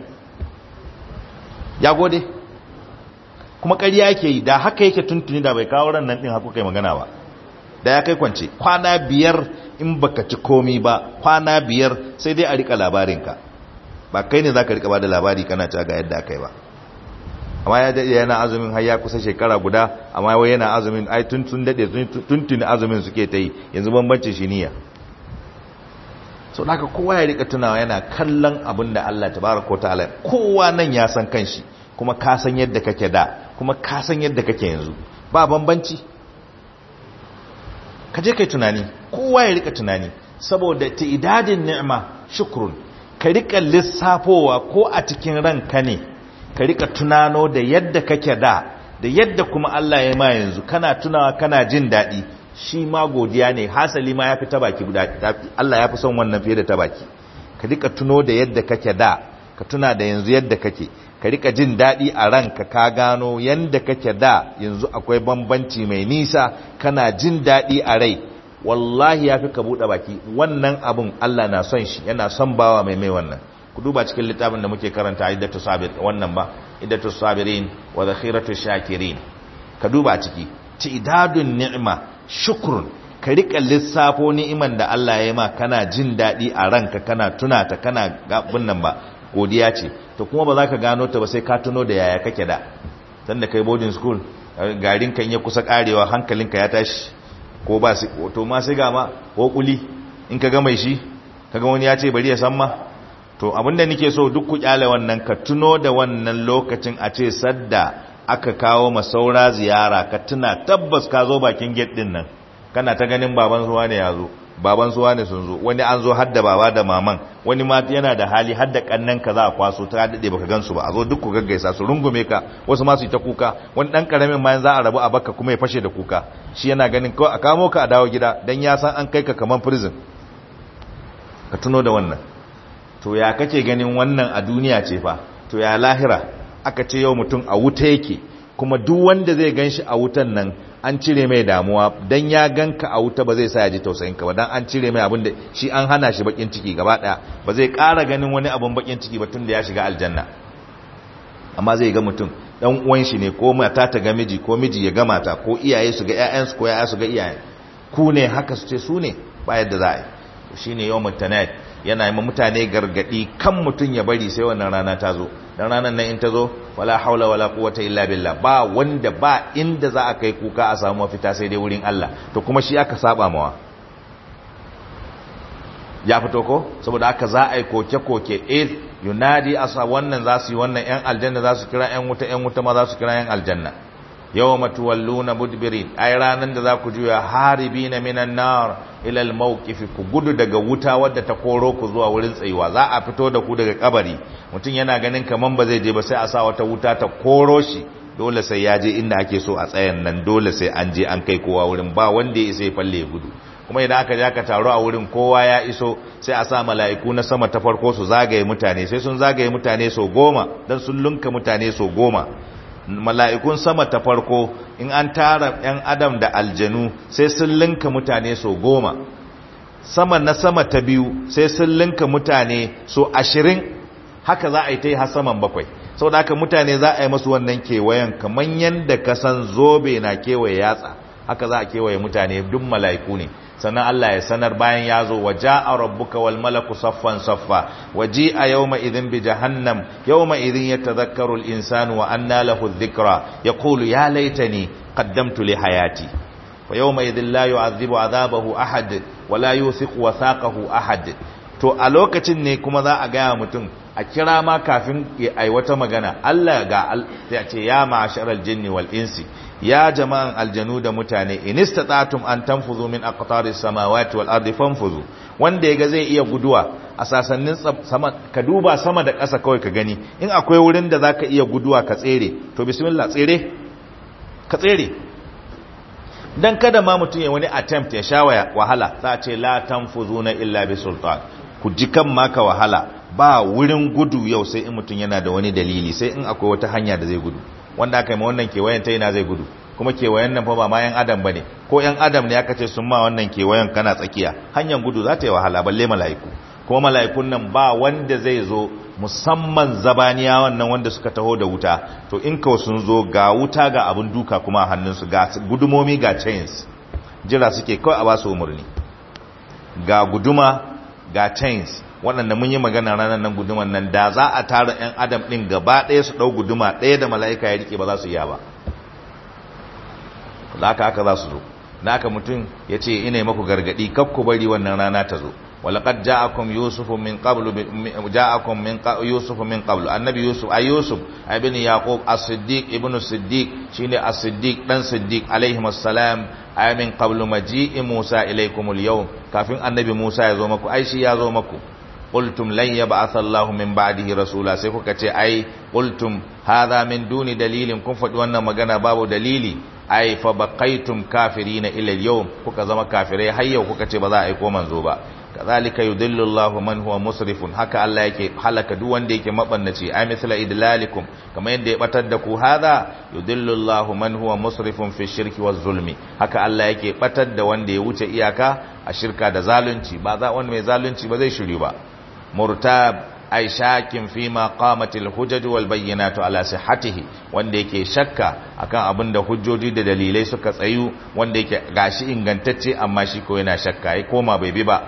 ya gode kuma ƙarya yake yi da haka yake tuntuni da bai kawo ran nan ɗin haku kai magana ba da ya kai kwance kwana biyar in baka ci komi ba kwana biyar sai dai a rika labarinka ba kai ne za ka rika ba da labari kana ci ga yadda aka yi ba amma ya daɗe yana azumin har ya kusa shekara guda amma wai yana azumin ai tun sun daɗe tuntuni azumin suke ta yi yanzu bambancin shi niyya sau da kowa ya rika tunawa yana kallon abin da Allah ta baraka ta ala kowa nan ya san kanshi kuma ka san yadda kake da kuma ka san yadda kake yanzu ba bambanci ka je kai tunani kowa ya rika tunani saboda ta idadin ni'ima shukrun ka rika lissafowa ko a cikin ranka ne ka rika tunano da yadda kake da da yadda kuma Allah ya ma yanzu kana tunawa kana jin daɗi shi ma godiya ne hasali ma ya fi ta baki Allah ya fi son wannan fiye da ta baki ka rika tuno da yadda kake da ka tuna da yanzu yadda kake ka rika jin daɗi a ranka ka gano yadda kake da yanzu akwai bambanci mai nisa kana jin daɗi a rai wallahi ya fi ka buɗe baki wannan abin Allah na son shi yana son bawa mai mai wannan ku duba cikin littafin da muke karanta iddatu sabir wannan ba iddatu sabirin wa zakhiratu shakirin ka duba ciki tidadun ni'ma shukrun ka rika lissafo ni'iman da Allah ya yi ma kana jin daɗi a ranka kana tunata kana gabin nan ba godiya ce to kuma ba za ka gano ta ba sai ka tuno da yaya kake da tunda kai boarding school garin kan ya kusa karewa hankalinka ya tashi ko ba su to ma sai ga ma ko kuli in ka ga mai shi kaga wani ya ce bari ya san ma to abinda nake so duk ku kyale wannan ka tuno da wannan lokacin a ce sadda aka kawo masaura ziyara ka tuna tabbas ka zo bakin gate din nan kana ta ganin baban suwa ne ya zo baban suwa ne sun zo wani an zo hadda baba da maman wani ma yana da hali hadda kannan ka za a kwaso ta dade baka gansu ba a zo duk ku gaggaisa su rungume ka wasu ma su yi ta kuka wani dan karamin ma za a rabu a baka kuma ya fashe da kuka shi yana ganin ko a kamo ka a dawo gida dan ya san an kai ka kaman prison ka tuno da wannan to ya kake ganin wannan a duniya ce fa to ya lahira aka ce yau mutum a wuta yake kuma duk wanda zai ganshi a wutan nan an cire mai damuwa dan ya ganka a wuta ba zai sa ya ji tausayin ka ba dan an cire mai abin da shi an hana shi bakin ciki gaba daya ba zai ƙara ganin wani abin bakin ciki ba tun da ya shiga aljanna amma zai ga mutum dan uwan shi ne ko mata ta ga miji ko miji ya ga mata ko iyaye su ga ƴaƴansu ko ƴaƴa su ga iyaye ku ne haka su ce su ne ba yadda za a yi shine yawmut tanad yana yi mutane gargadi kan mutum ya bari sai wannan rana ta zo dan ranar nan in ta zo wala haula wala quwwata illa billah ba wanda ba inda za a kai kuka a samu mafita sai dai wurin Allah to kuma shi aka saba mawa ya fito ko saboda aka za a yi koke koke eh yunadi asa wannan za su yi wannan yan aljanna za su kira yan wuta yan wuta ma za su kira yan aljanna yawma tuwalluna mudbirin ai ranan da za ku juya haribina minan nar ila al-mawqif ku gudu daga wuta wadda ta koro ku zuwa wurin tsayuwa za a fito da ku daga kabari mutum yana ganin kaman ba zai je ba sai a sa wata wuta ta koro shi dole sai ya je inda ake so a tsayan nan dole sai an je an kai kowa wurin ba wanda ya isa ya falle ya gudu kuma idan aka je aka taru a wurin kowa ya iso sai a sa mala'iku na sama ta farko su zagaye mutane sai sun zagaye mutane so goma dan sun lunka mutane so goma mala'ikun sama ta farko in an tara ‘yan adam da aljanu sai sun linka mutane so goma sama na sama ta biyu sai sun linka mutane so ashirin haka za a yi ta yi har saman bakwai sau da haka mutane za a yi masu wannan kewayen kamar yadda kasan zobe na kewaye yatsa haka za a kewaye mutane duk mala'iku ne sannan Allah ya sanar bayan ya zo wa ja'a rabbuka wal malaku saffan saffa wa ji'a yawma idhin bi jahannam yawma idhin yatadhakkaru al insanu wa anna lahu dhikra yaqulu ya laitani qaddamtu li hayati wa yawma idhin la yu'adhibu adhabahu ahad wa la yuthiqu wathaqahu ahad to a lokacin ne kuma za a gaya mutum a kira ma kafin ya aiwata magana Allah ga ya ce ya ma'asharal jinni wal insi ya jama'an aljanu da mutane in istata'tum an tanfuzu min aqtaris samawati wal ardi fanfuzu wanda yaga zai iya guduwa a sasannin sama ka duba sama da ƙasa kawai ka gani in akwai wurin da zaka iya guduwa ka tsere to bismillah tsere ka tsere dan kada ma mutum ya wani attempt ya sha wahala za a ce la tanfuzuna illa bi sultan ku ji kan maka wahala ba wurin gudu yau sai in mutum yana da wani dalili sai in akwai wata hanya da zai gudu wanda aka yi ma wannan kewayen ta yana zai gudu kuma kewayen nan fa ba ma yan adam bane ko yan adam ne aka ce sun ma wannan kewayen kana tsakiya hanyar gudu za ta yi wahala balle mala'iku kuma mala'ikun nan ba wanda zai zo musamman zabaniya wannan wanda suka taho da wuta to in ka sun zo ga wuta ga abin duka kuma a hannunsu ga gudumomi ga chains jira suke kawai a ba su umarni ga guduma ga chains waɗanda mun yi magana ranar nan guduman nan da za a tara 'yan adam ɗin gaba ɗaya su ɗau guduma ɗaya da mala'ika ya rike ba za su iya ba da aka haka za su zo da aka mutum ya ce ina maku gargaɗi kakku bari wannan rana ta zo walaƙad ja'akum yusufu min qablu ja'akum min yusufu min qablu annabi yusuf ay yusuf ibn yaqub as-siddiq ibn siddiq shine as-siddiq dan siddiq alaihi assalam ay min qablu maji'i musa ilaykum al-yawm kafin annabi musa ya zo maku ai shi ya zo maku qultum lan yab'atha Allahu min ba'dihi rasula sai kuka ce ai qultum hadha min duni dalilin kun faɗi wannan magana babu dalili ai fa baqaitum kafirina ila al-yawm kuka zama kafirai har yau kuka ce ba za a aiko manzo ba kazalika yudillu Allahu man huwa musrifun haka Allah yake halaka duk wanda yake mabannaci ai misla idlalikum kamar yadda ya batar da ku hada yudillu Allahu man huwa musrifun fi shirki waz zulmi haka Allah yake batar da wanda ya wuce iyaka a shirka da zalunci ba za wanda mai zalunci ba zai shiri ba murtab ai shakin fi ma qamatil hujaj wal bayyinatu ala sihhatihi wanda yake shakka akan abin da hujjoji da dalilai suka tsayu wanda yake gashi ingantacce amma shi ko yana shakka ai koma bai bi ba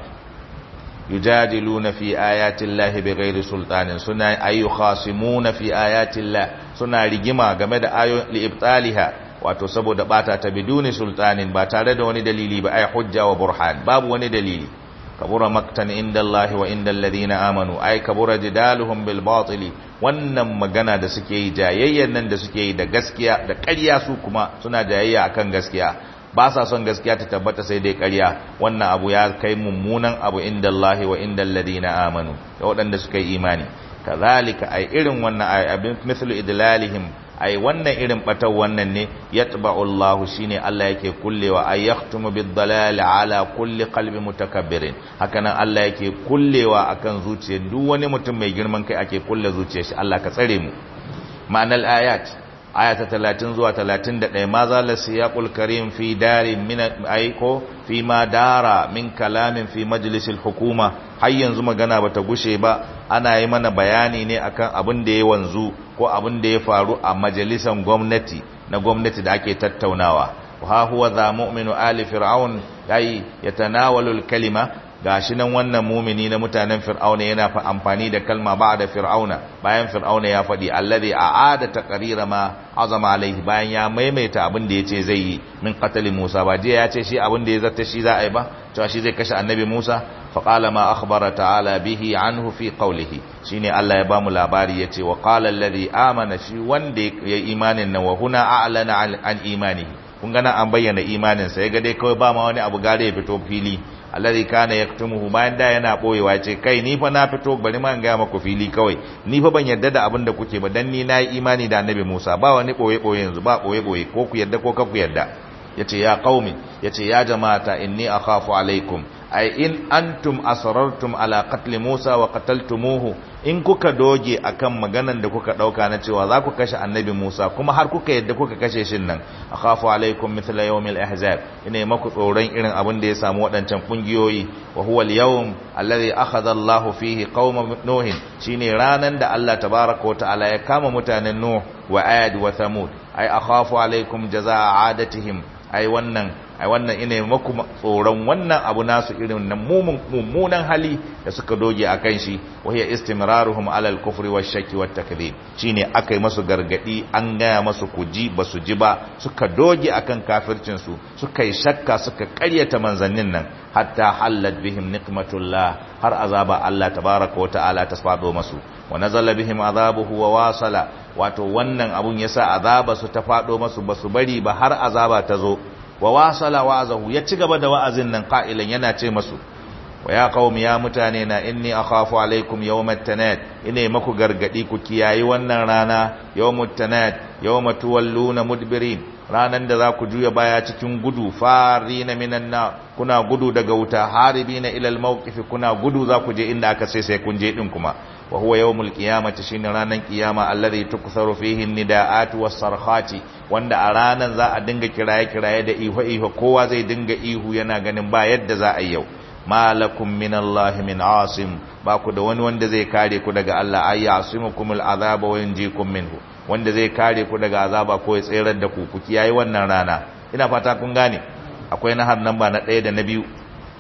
yujadiluna fi ayati llahi bighairi sultanin suna ayu khasimuna fi ayati llah suna rigima game da ayoyin li ibtaliha wato saboda bata ta biduni sultanin ba tare da wani dalili ba ai hujja wa burhan babu wani dalili kabura maktan inda Allah wa inda alladhina amanu ai kabura jidaluhum bil batili wannan magana da suke yi jayayyan nan da suke yi da gaskiya da ƙarya su kuma suna jayayya akan gaskiya ba sa son gaskiya ta tabbata sai dai ƙarya wannan abu ya kai mummunan abu inda Allah wa inda alladhina amanu da waɗanda suka yi imani kazalika ai irin wannan ai abin mithlu idlalihim ai wannan irin batar wannan ne yatba'u Allah shine Allah yake kullewa ay yahtumu bid-dalal ala kulli qalbi mutakabbirin hakanan Allah yake kullewa akan zuciyar duk wani mutum mai girman kai ake kulle zuciyar shi Allah ka tsare mu ma'anal ayat aya ta 30 zuwa 31 ma zala siyaqul karim fi darin min aiko fi ma dara min kalamin fi majlisil hukuma har yanzu magana bata gushe ba ana yi mana bayani ne akan abin da ya wanzu ko abin da ya faru a majalisan gwamnati na gwamnati da ake tattaunawa wa huwa za mu'minu ali fir'aun yayi yatanawalu kalima gashi nan wannan mumini na mutanen fir'auna yana fa amfani da kalma ba da fir'auna bayan fir'auna ya faɗi alladhi a'ada taqrira ma azama alaihi bayan ya maimaita abin da yace zai yi min qatl Musa ba jiya ya ce shi abin da ya zata shi za a yi ba cewa shi zai kashe annabi Musa fa qala ma akhbara ta'ala bihi anhu fi qawlihi shine Allah ya bamu labari yace wa qala alladhi amana shi wanda ya imanin nan wa huna a'lana an imanihi kun gana an bayyana imanin sa ya ga dai kawai ba ma wani abu gare ya fito fili alladhi kana yaktumuhu bayan da yana boyewa ce kai ni fa na fito bari ma in ga maku fili kawai ni fa ban yarda da abin da kuke ba dan ni nayi imani da annabi Musa ba wani boye boye yanzu ba boye boye ko ku yarda ko ka ku yarda yace ya qaumi yace ya jama'ata inni akhafu alaikum ay in antum asrartum ala qatl Musa wa qataltumuhu in kuka doge akan maganan da kuka dauka na cewa za ku kashe annabi Musa kuma har kuka yadda kuka kashe shin nan akhafu alaikum mithla yawmil ahzab ina maku tsoron irin abin da ya samu wadancan kungiyoyi wa huwa al-yawm alladhi akhadha Allah fihi qauma nuh shine ranan da Allah tabaaraka wa ta'ala ya kama mutanen nuh wa ad wa thamud ay akhafu alaikum jazaa adatihim ai wannan ai wannan ina maku tsoron wannan abu nasu irin nan mummunan hali da suka doge akan shi wa hiya istimraruhum ala al-kufri wash-shakki wat-takdhib shine akai masu gargadi an gaya masu kuji basu ji ba suka doge akan kafircin su suka yi shakka suka ƙaryata manzannin nan hatta hallat bihim niqmatullah har azaba Allah tabaaraka wa ta'ala ta fado masu wa nazala bihim azabuhu wa wasala wato wannan abun yasa azaba su ta fado masu basu bari ba har azaba ta zo wa wasala wa'azahu ya ci gaba da wa'azin nan qa'ilan yana ce masu wa ya qaumi ya mutane na inni akhafu alaikum yawmat tanad ine maku gargadi ku kiyayi wannan rana yawmut tanad yawma tuwalluna mudbirin ranan da za ku juya baya cikin gudu farina minan na kuna gudu daga wuta haribina ila almawqif kuna gudu za ku je inda aka sai sai kun je din kuma wa huwa yawmul qiyamati shine ranan qiyama alladhi tuktharu fihi nidaat was-sarkhati wanda a ranan za a dinga kiraye kiraye da ihu ihu kowa zai dinga ihu yana ganin ba yadda za a yi yau malakum minallahi min asim ba ku da wani wanda zai kare ku daga Allah ay yasimukumul azaba wa yunjikum minhu wanda zai kare ku daga azaba ko ya tsayar da ku ku kiyaye wannan rana ina fata kun gane akwai na har namba na ɗaya da na biyu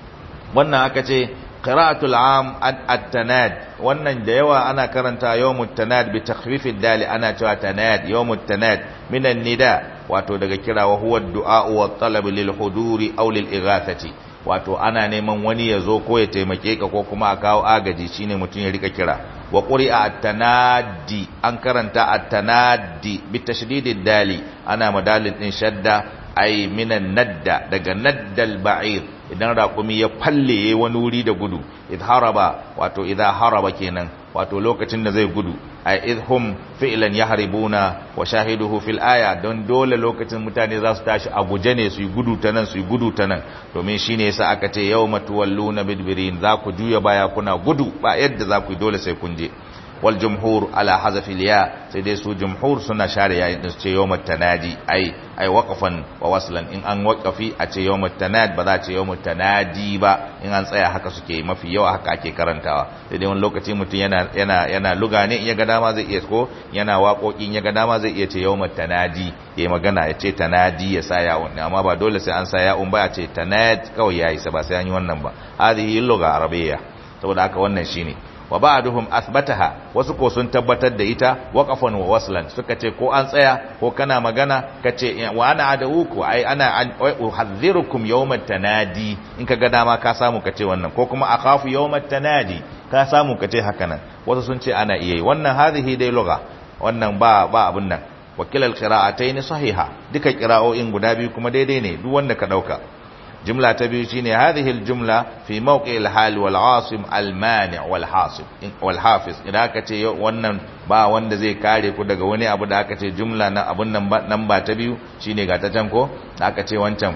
wannan aka ce qira'atul am at-tanad wannan da yawa ana karanta yawmut tanad bi takhfifid dali ana cewa tanad yawmut tanad minan nida wato daga kira wa huwa ad-du'a wa talab lil huduri aw lil ighathati wato ana neman wani ya zo ko ya taimake ka ko kuma a kawo agaji shine mutum ya rika kira wa quri'a at-tanadi an karanta at-tanadi bi tashdidid dali ana madalin din shadda ay minan nadda daga naddal ba'ir idan raƙumi ya falle wani wuri da gudu idh haraba wato idha haraba kenan wato lokacin da zai gudu ay idhum fi'lan yahribuna wa shahiduhu fil aya don dole lokacin mutane za su tashi a guje ne su yi gudu ta nan su yi gudu ta nan domin shine yasa aka ce yawma tuwalluna bidbirin za ku juya baya kuna gudu ba yadda za ku yi dole sai kun je wal jumhur ala hazafi liya sai dai su jumhur suna share yayin din su ce yawmat tanadi ai ai waqafan wa waslan in an waqafi a ce yawmat tanad ba za ce yawmat tanadi ba in an tsaya haka suke mafi yawa haka ake karantawa sai dai wani lokaci mutum yana yana yana luga ne in ya ga dama zai iya ko yana waƙoƙi in ya ga dama zai iya ce yawmat tanadi yayi magana ya ce tanadi ya sa yawon amma ba dole sai an sa yawon ba a ce tanad kawai yayi sa ba sai an yi wannan ba hadhihi lugha arabiyya saboda haka wannan shine wa ba'duhum athbataha wasu ko sun tabbatar da ita waqafan wa waslan suka ce ko an tsaya ko kana magana kace wa ana adawuku ai ana uhadhirukum yawmat tanadi in kaga dama ka samu kace wannan ko kuma akhafu yawmat tanadi ka samu kace haka nan wasu sun ce ana iya yi wannan hadhihi dai lugha wannan ba ba abun nan wakilal qira'atayn sahiha duka qira'o'in guda biyu kuma daidai ne duk wanda ka dauka جملة تبيو شيني هذه الجملة في موقع الحال والعاصم المانع والحاصب والحافظ إذا كتي wannan ba wanda zai kare ku daga wani abu da aka ce jumla na abun nan ba ta biyu shine ga ta can ko da aka ce wancan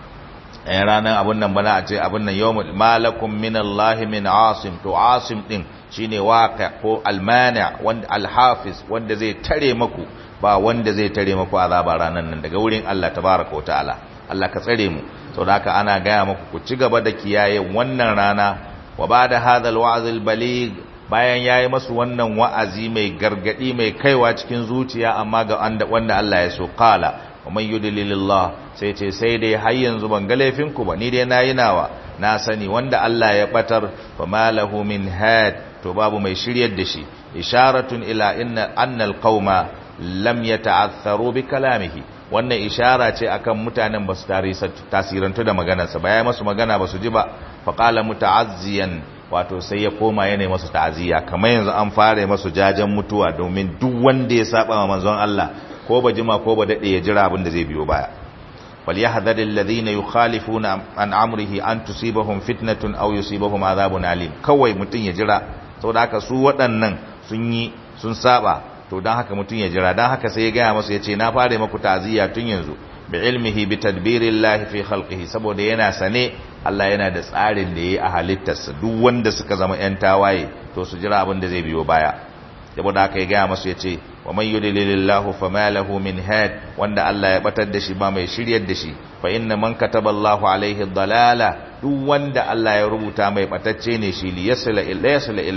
eh ranan abun nan bana a ce abun nan yawmul malakum min Allah min asim to asim din shine waqi ko almani' wanda alhafiz wanda zai tare maku ba wanda zai tare maku azaba ranan nan daga wurin Allah tabaaraka wa ta'ala Allah ka tsare mu sau da haka ana gaya muku ku ci gaba da kiyaye wannan rana wa ba da hadal wa'azil balig bayan ya yi masu wannan wa'azi mai gargadi mai kaiwa cikin zuciya amma ga wanda Allah ya so kala wa man yudlilillah sai ce sai dai har yanzu ban ga laifinku ba ni dai nayi nawa na sani wanda Allah ya batar fa malahu min had to babu mai shiryar da shi isharatun ila inna annal qauma lam yata'atharu bi kalamihi wannan ishara ce akan mutanen ba su tasirantu da maganarsa ba ya masu magana ba su ji ba faƙala muta'azziyan wato sai ya koma yana masu ta'aziyya kamar yanzu an fara masu jajen mutuwa domin duk wanda ya saba ma manzon Allah ko ba jima ko ba dade ya jira abin da zai biyo baya wal yahdhar alladhina yukhalifuna an amrihi an tusibahum fitnatun aw yusibahum adhabun alim kawai mutun ya jira saboda haka su waɗannan sun yi sun saba to don haka mutum ya jira don haka sai ya gaya masu ya ce na fara maku ta'aziyya tun yanzu bi ilmihi bi tadbirillahi fi khalqihi saboda yana sane Allah yana da tsarin da yayi a halittarsa duk wanda suka zama yan tawaye to su jira abin da zai biyo baya saboda haka ya gaya masu ya ce wa man yudlilillahu fama lahu min had wanda Allah ya batar da shi ba mai shiryar da shi fa inna man kataballahu alaihi dalala duk wanda Allah ya rubuta mai batacce ne shi li yasla ila yasla ila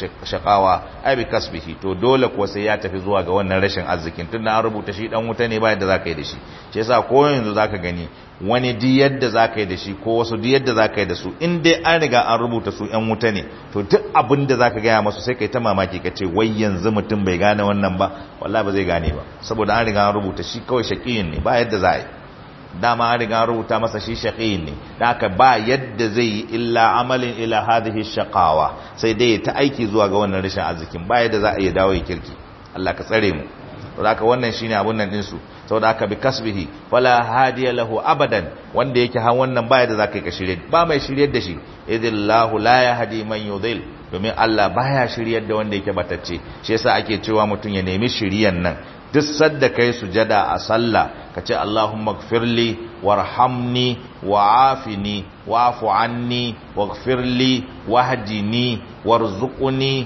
shaqawa ai bi kasbihi to dole ko sai ya tafi zuwa ga wannan rashin arzikin tunda an rubuta shi dan wuta ne ba yadda zaka yi da shi shi yasa ko yanzu zaka gani wani di yadda zaka yi da shi ko wasu di yadda zaka yi da su in dai an riga an rubuta su yan wuta ne to duk abin da zaka gaya masu sai kai ta mamaki ka ce wai yanzu mutum bai gane wannan ba wallahi ba zai gane ba saboda an riga an rubuta shi kawai shaqiyin ne ba yadda za a yi dama an riga rubuta masa shi shaqiyin ne da haka ba yadda zai yi illa amalin ila hadhihi shaqawa sai dai ta aiki zuwa ga wannan rashin arzikin ba yadda za a iya dawo ya kirki Allah ka tsare mu to haka wannan shine abun nan din su saboda haka bi kasbihi wala hadiya lahu abadan wanda yake han wannan ba yadda zaka yi ka shirye ba mai shiryar da shi idillahu la yahdi man yudil domin Allah baya shiryar da wanda yake batacce shi yasa ake cewa mutum ya nemi shiriyan nan duk sadda kai sujada a sallah ka ce Allahumma gfirli warhamni wa'afini wa'fu anni waghfirli wahdini warzuqni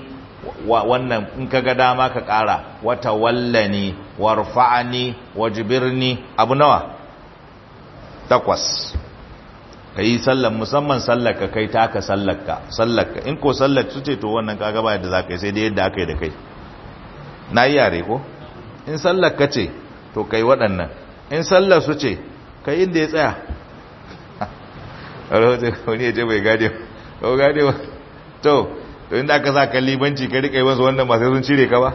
wannan in kaga dama ka kara wata wallani warfa'ani wajbirni abu nawa takwas kai sallar musamman sallar ka kai taka sallar ka sallar ka in ko sallar su ce to wannan kaga ba yadda zaka yi sai dai yadda aka yi da kai na yi yare ko in sallar ka ce to kai waɗannan in sallar su ce kai inda ya tsaya wani ya ce bai gade ba gade ba to to inda aka sa libanci ka riƙa yi wasu wannan masu sun cire ka ba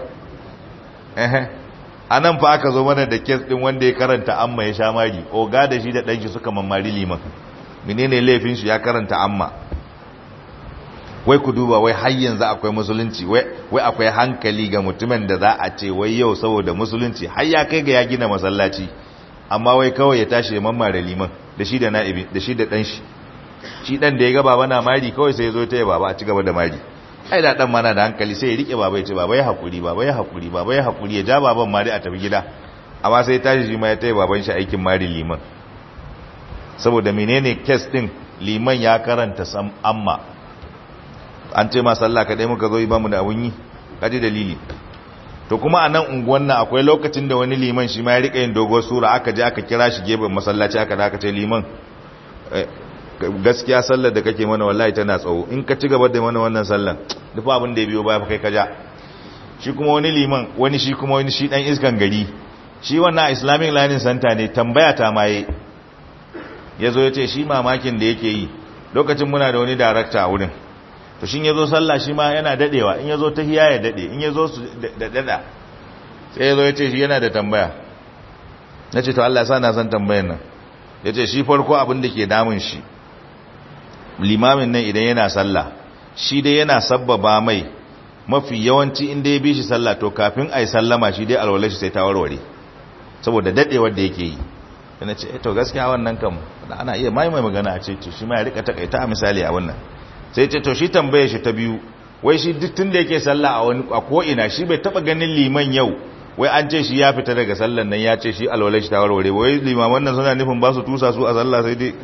a nan fa aka zo mana da kes ɗin wanda ya karanta amma ya sha mari oga da shi da ɗanshi suka mammari liman menene laifin shi ya karanta amma wai ku duba wai har yanzu akwai musulunci wai akwai hankali ga mutumin da za a ce wai yau saboda musulunci har ya kai ga ya gina masallaci amma wai kawai ya tashi ya mamare liman da shi da na'ibi da shi da dan shi shi dan da ya ga baba na mari kawai sai ya zo ta yi baba a ci gaba da mari ai da dan mana da hankali sai ya rike baba ya ce baba ya hakuri baba ya hakuri baba ya hakuri ya ja baban mari a tafi gida amma sai ya tashi shi ma ya taya baban shi aikin mari liman saboda menene kes din liman ya karanta sam amma an ce ma sallah kadai muka zo ba mu da abun yi kaji dalili to kuma a nan unguwan nan akwai lokacin da wani liman shi ma ya rika yin dogon sura aka je aka kira shi gefen masallaci aka da aka ce liman gaskiya sallar da kake mana wallahi tana tsawo in ka ci gaba da mana wannan sallar duk abin da ya biyo baya kai ka ja shi kuma wani liman wani shi kuma wani shi dan iskan gari shi wannan islamic learning center ne tambaya ta maye ya zo ya ce shi mamakin da yake yi lokacin muna da wani darakta a wurin to shi ya zo sallah shi ma yana dadewa in ya zo ta hiya ya dade in ya zo su da dada sai ya zo ya ce shi yana da tambaya na ce to Allah sa na san tambayan nan ya ce shi farko abin da ke damun shi limamin nan idan yana sallah shi dai yana sabbaba mai mafi yawanci inda ya bi shi sallah to kafin a yi sallama shi dai alwalar shi sai ta warware saboda dadewar da yake yi yana ce to gaskiya wannan kam ana iya mai mai magana a ce to shi ma ya rika takaita a misali a wannan sai ce to shi tambaye shi ta biyu wai shi duk tun da yake sallah a wani a ko ina shi bai taba ganin liman yau wai an ce shi ya fita daga sallan nan ya ce shi alwalai shi ta warware wai limaman nan suna nufin ba su tusa su a sallah sai dai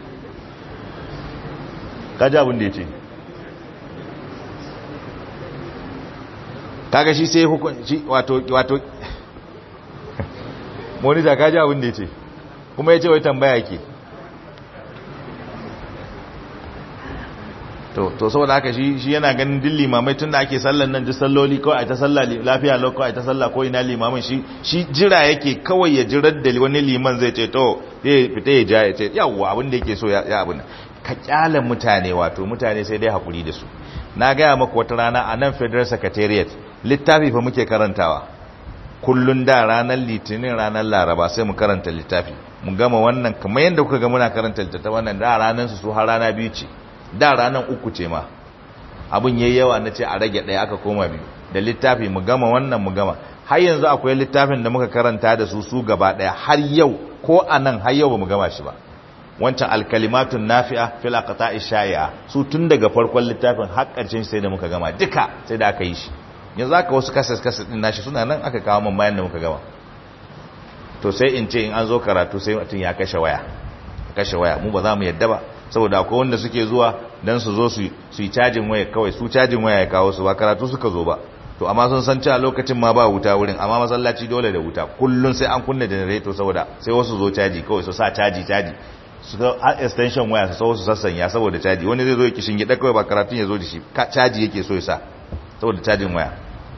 kaji abin da ya ce kaga shi sai hukunci wato wato monita kaji abin da ya ce kuma ya ce wai tambaya ke to to saboda haka shi shi yana ganin din limamai tunda ake sallan nan duk salloli kawai ai ta salla lafiya lau kawai ai ta salla ko ina limamin shi shi jira yake kawai ya jirar da wani liman zai ce to zai fita ya ja ya ce yawwa abin da yake so ya abin ka kyala mutane wato mutane sai dai hakuri da su na gaya maka wata rana a nan federal secretariat littafi fa muke karantawa kullun da ranar litinin ranar laraba sai mu karanta littafi mu gama wannan kamar yadda kuka ga muna karanta littafi wannan da ranar su su har rana biyu ce da ranar uku ce ma abin yayi yawa na ce a rage ɗaya aka koma biyu da littafi mu gama wannan mu gama har yanzu akwai littafin da muka karanta da su su gaba ɗaya har yau ko a nan har yau ba mu gama shi ba wancan alkalimatun nafi'a fil aqta'i shay'a su tun daga farkon littafin har ƙarshen sai da muka gama duka sai da aka yi shi yanzu aka wasu kasas kasas din nashi suna nan aka kawo mun bayan da muka gama to sai in ce in an zo karatu sai mutum ya kashe waya kashe waya mu ba za mu yadda ba saboda akwai wanda suke zuwa dan su zo su yi cajin waya kawai su cajin waya ya kawo su ba karatu suka zo ba to amma sun san cewa lokacin ma ba wuta wurin amma masallaci dole da wuta kullun sai an kunna generator saboda sai wasu zo caji kawai su sa caji caji su ga extension waya su sau su sassanya saboda caji wani zai zo ya kishin gida kawai ba karatun ya zo da shi caji yake so ya sa saboda cajin waya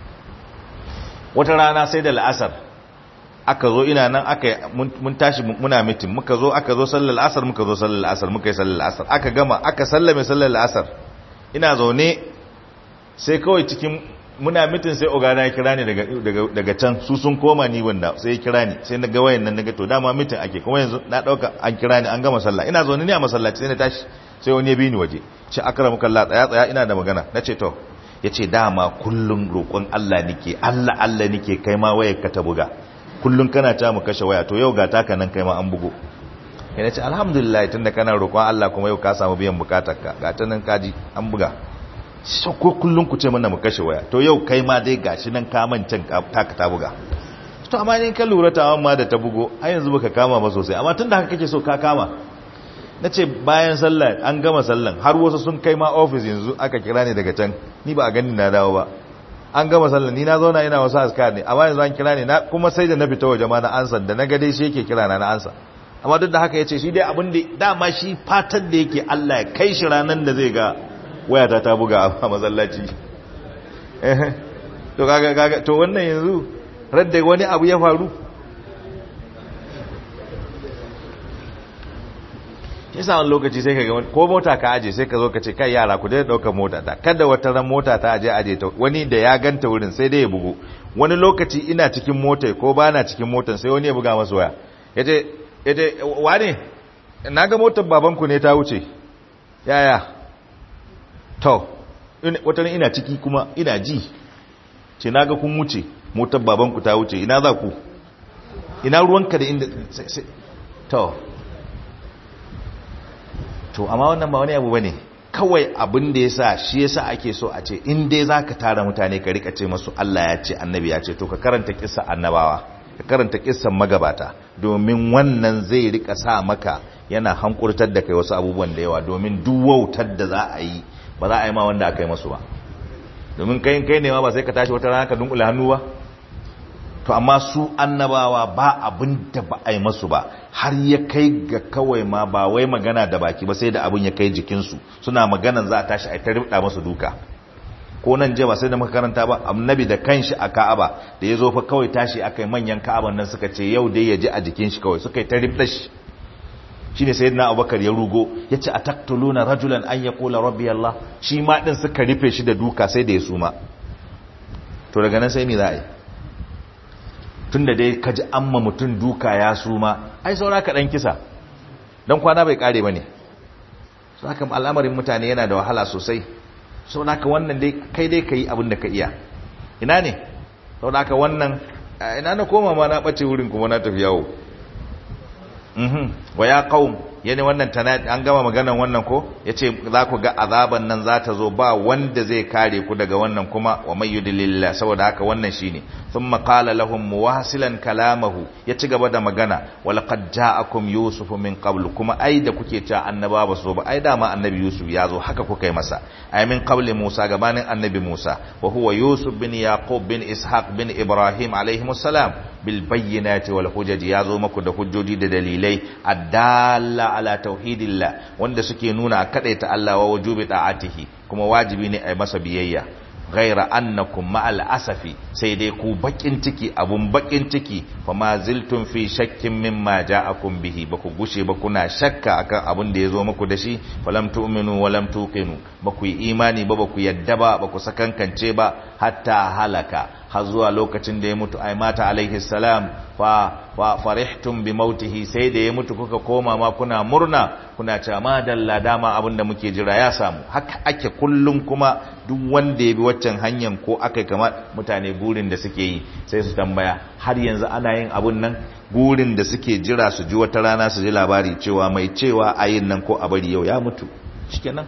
wata rana sai da la'asar aka zo ina nan aka mun tashi muna mitin muka zo aka zo sallar la'asar muka zo sallar la'asar muka yi sallar la'asar aka gama aka sallame sallar la'asar ina zaune sai kawai cikin muna mitin sai ogana ya kira ni daga can su sun koma ni wanda sai ya kira ni sai na ga wayan nan naga to dama mitin ake kuma yanzu na dauka an kira ni an gama sallah ina zaune ne a masallaci sai na tashi sai wani ya bi ni waje ce akramuka Allah tsaya tsaya ina da magana nace to yace dama kullun roƙon Allah nike Allah Allah nike kai ma wayar ka ta buga kullun kana ta mu kashe waya to yau ga taka nan kai ma an bugo yana ce alhamdulillah tunda kana roƙon Allah kuma yau ka samu biyan bukatarka ga ta nan kaji an buga so ko kullun ku ce mana mu kashe waya to yau kai ma dai gashi nan ka mancan taka ta buga to amma in ka lura ta ma da ta bugo har yanzu baka kama ba sosai amma tunda haka kake so ka kama nace bayan sallah an gama sallan har wasu sun kai ma office yanzu aka kira ni daga can ni ba a gani na dawo ba an gama sallan ni na zauna ina wasu askar ne amma yanzu an kira ni na kuma sai da na fita waje ma na ansa da na ga dai shi yake kira na na ansa amma duk da haka yace shi dai abin da dama shi fatan da yake Allah ya kai shi ranan da zai ga wayata ta buga a masallaci eh to kaga kaga to wannan yanzu radda wani abu ya faru yasa wani lokaci sai ka ga ko mota ka aje sai ka zo ka ce kai yara ku dai daukar mota ta kada wata ran mota ta aje aje ta wani da ya ganta wurin sai dai ya bugu wani lokaci ina cikin mota ko ba na cikin motar sai wani ya buga masa waya yace yace wane naga motar babanku ne ta wuce yaya to wata ran ina ciki kuma ina ji ce naga kun wuce motar babanku ta wuce ina za ku ina ruwanka da inda to to amma wannan ba wani abu bane kawai abin da yasa shi yasa ake so a ce in dai zaka tara mutane ka rika ce masu Allah ya ce annabi ya ce to ka karanta kissa annabawa ka karanta kissan magabata domin wannan zai rika sa maka yana hankurtar da kai wasu abubuwan da yawa domin duk wautar da za a yi ba za a yi ma wanda aka yi masu ba domin kai kai ne ma ba sai ka tashi wata rana ka dunkule hannu ba to amma su annabawa ba abin da ba a yi masu ba har ya kai ga kawai ma ba wai magana da baki ba sai da abin ya kai jikinsu suna maganan za a tashi a ta ribda masu duka ko nan je ba sai da muka karanta ba annabi da kanshi a ka'aba da ya zo fa kawai tashi aka yi manyan ka'aban nan suka ce yau dai ya ji a jikin shi kawai suka yi ta ribda shi shine sayyidina abubakar ya rugo ya ce a taktuluna rajulan an ya kula rabbi allah shi ma din suka rufe shi da duka sai da ya suma to daga nan sai me za a yi tun da dai kaji amma mutum duka ya suma ai saura ka dan kisa dan kwana bai kare bane saka al'amarin mutane yana da wahala sosai sau da ka wannan dai kai dai ka yi abin da ka iya ina ne sau da ka wannan ina na koma ma na ɓace wurin kuma na tafi yawo wa ya ƙaun yani wannan tana an gama maganan wannan ko ya ce za ku ga azaban nan za ta zo ba wanda zai kare ku daga wannan kuma wa mai yudilillah saboda haka wannan shine sun maƙala lahum muwasilan kalamahu ya ci gaba da magana wala qad ja'akum yusufu min qablu kuma ai da kuke cewa annaba ba so ba ai dama annabi yusuf ya zo haka kuka yi masa ai min qabli musa gabanin annabi musa wa huwa yusuf bin yaqub bin ishaq bin ibrahim alaihimus salam bil bayyinati wal hujaji ya zo maku da hujjoji da dalilai addalla ala tauhidillah wanda suke nuna kadaita Allah wa wujubi ta'atihi kuma wajibi ne a masa biyayya ghaira annakum ma'al asafi sai dai ku bakin ciki abun bakin ciki fa ma ziltum fi shakkin mimma ja'akum bihi ba ku gushe ba kuna shakka akan abun da yazo muku da shi falam tu'minu wa lam tuqinu ba ku yi imani ba ba ku yadda ba ba ku sakankance ba hatta halaka har zuwa lokacin da ya mutu ai mata alaihi salam fa wa farihtum bi mautihi sai da ya mutu kuka koma ma kuna murna kuna cewa ma dalla dama abin da muke jira ya samu haka ake kullum kuma duk wanda ya bi waccan hanyar ko aka kama mutane burin da suke yi sai su tambaya har yanzu ana yin abun nan burin da suke jira su ji wata rana su ji labari cewa mai cewa ayin nan ko a bari yau ya mutu shikenan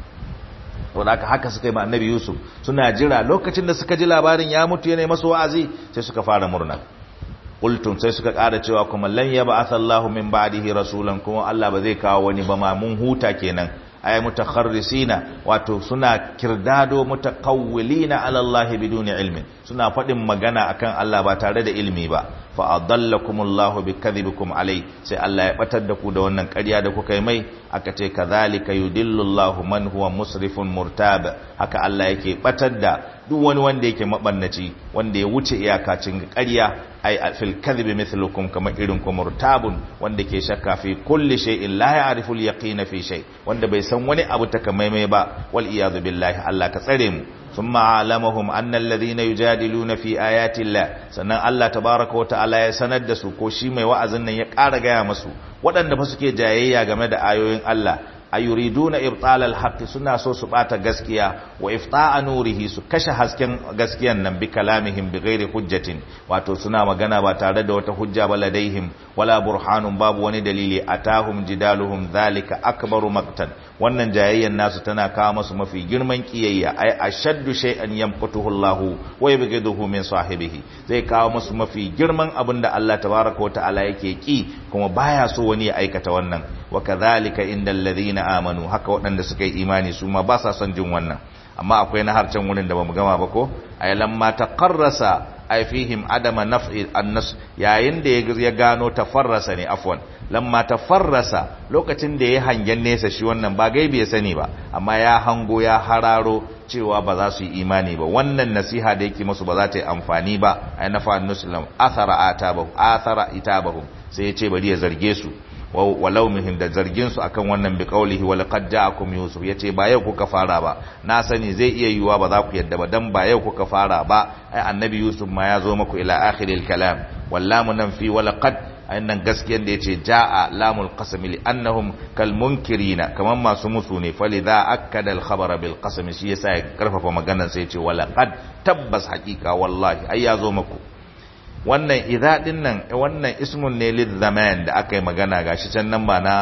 wadda aka haka suka yi ma annabi yusuf suna jira lokacin da suka ji labarin ya mutu yana masu wa'azi sai suka fara murna qultum sai suka ƙara cewa kuma lan yab'atha Allahu min ba'dihi rasulan kuma Allah ba zai kawo wani ba ma mun huta kenan ay mutakharrisina wato suna kirdado mutakawwilina ala Allah biduni ilmin suna faɗin magana akan Allah ba tare da ilmi ba fa adallakumullahu bikadhibikum alai sai Allah ya batar da ku da wannan ƙarya da kuka yi mai aka ce kadhalika yudillullahu man huwa musrifun murtab haka Allah yake batar da duk wani wanda yake mabannaci wanda ya wuce iyakacin ƙarya ai fil kadhibi mithlukum kama irin ku murtabun wanda ke shakka fi kulli shay'in la ya'rifu al-yaqin fi shay wanda bai san wani abu takamaimai ba wal iyad billahi Allah ka tsare mu ثم علمهم أن الذين يجادلون في آيات الله sannan Allah tabaraka wa ta'ala ya sanar da su ko shi mai wa'azin nan ya ƙara gaya masu waɗanda fa suke jayayya game da ayoyin Allah ayuriduna ibtal alhaq suna so su bata gaskiya wa ifta'a nurihi su kashe hasken gaskiyan nan bi kalamihim bi ghairi hujjatin wato suna magana ba tare da wata hujja ba ladaihim wala burhanun babu wani dalili atahum jidaluhum dhalika akbaru maqtan wannan jayayyan nasu tana kawo masu mafi girman kiyayya ay ashaddu shay'an yamqutuhu Allah wa yabghiduhu min sahibihi zai kawo masu mafi girman abinda Allah tabaaraka wa ta'ala yake ki kuma baya so wani ya aikata wannan wa kadhalika indal ladhina amanu haka waɗanda suka yi imani su ma ba sa son jin wannan amma akwai na harcen wurin da bamu gama ba ko ay lamma taqarrasa ay fihim adama naf'i annas yayin da ya gano tafarrasa ne afwan lamma tafarrasa lokacin da ya hangen nesa shi wannan ba gaibi ya sani ba amma ya hango ya hararo cewa ba za su yi imani ba wannan nasiha da yake musu ba za ta yi amfani ba ay nafa nuslam athara atabahu athara itabahu sai ya ce bari ya zarge su walau mihim da zargin su akan wannan bi qaulihi wa laqad ja'akum yusuf yace ba yau kuka fara ba na sani zai iya yiwuwa ba za ku yadda ba dan ba yau kuka fara ba ai annabi yusuf ma ya zo muku ila akhiril kalam wallamu nan fi wa laqad ainihin gaskiyan da yace ja'a lamul qasam li annahum kal munkirina kaman masu musu ne fa lidha akkada al khabara bil qasam shi yasa ya karfafa maganar sai yace wa laqad tabbas haqiqa wallahi ai ya zo muku wannan idha din nan wannan ismun ne lil zaman da aka yi magana gashi can nan ba na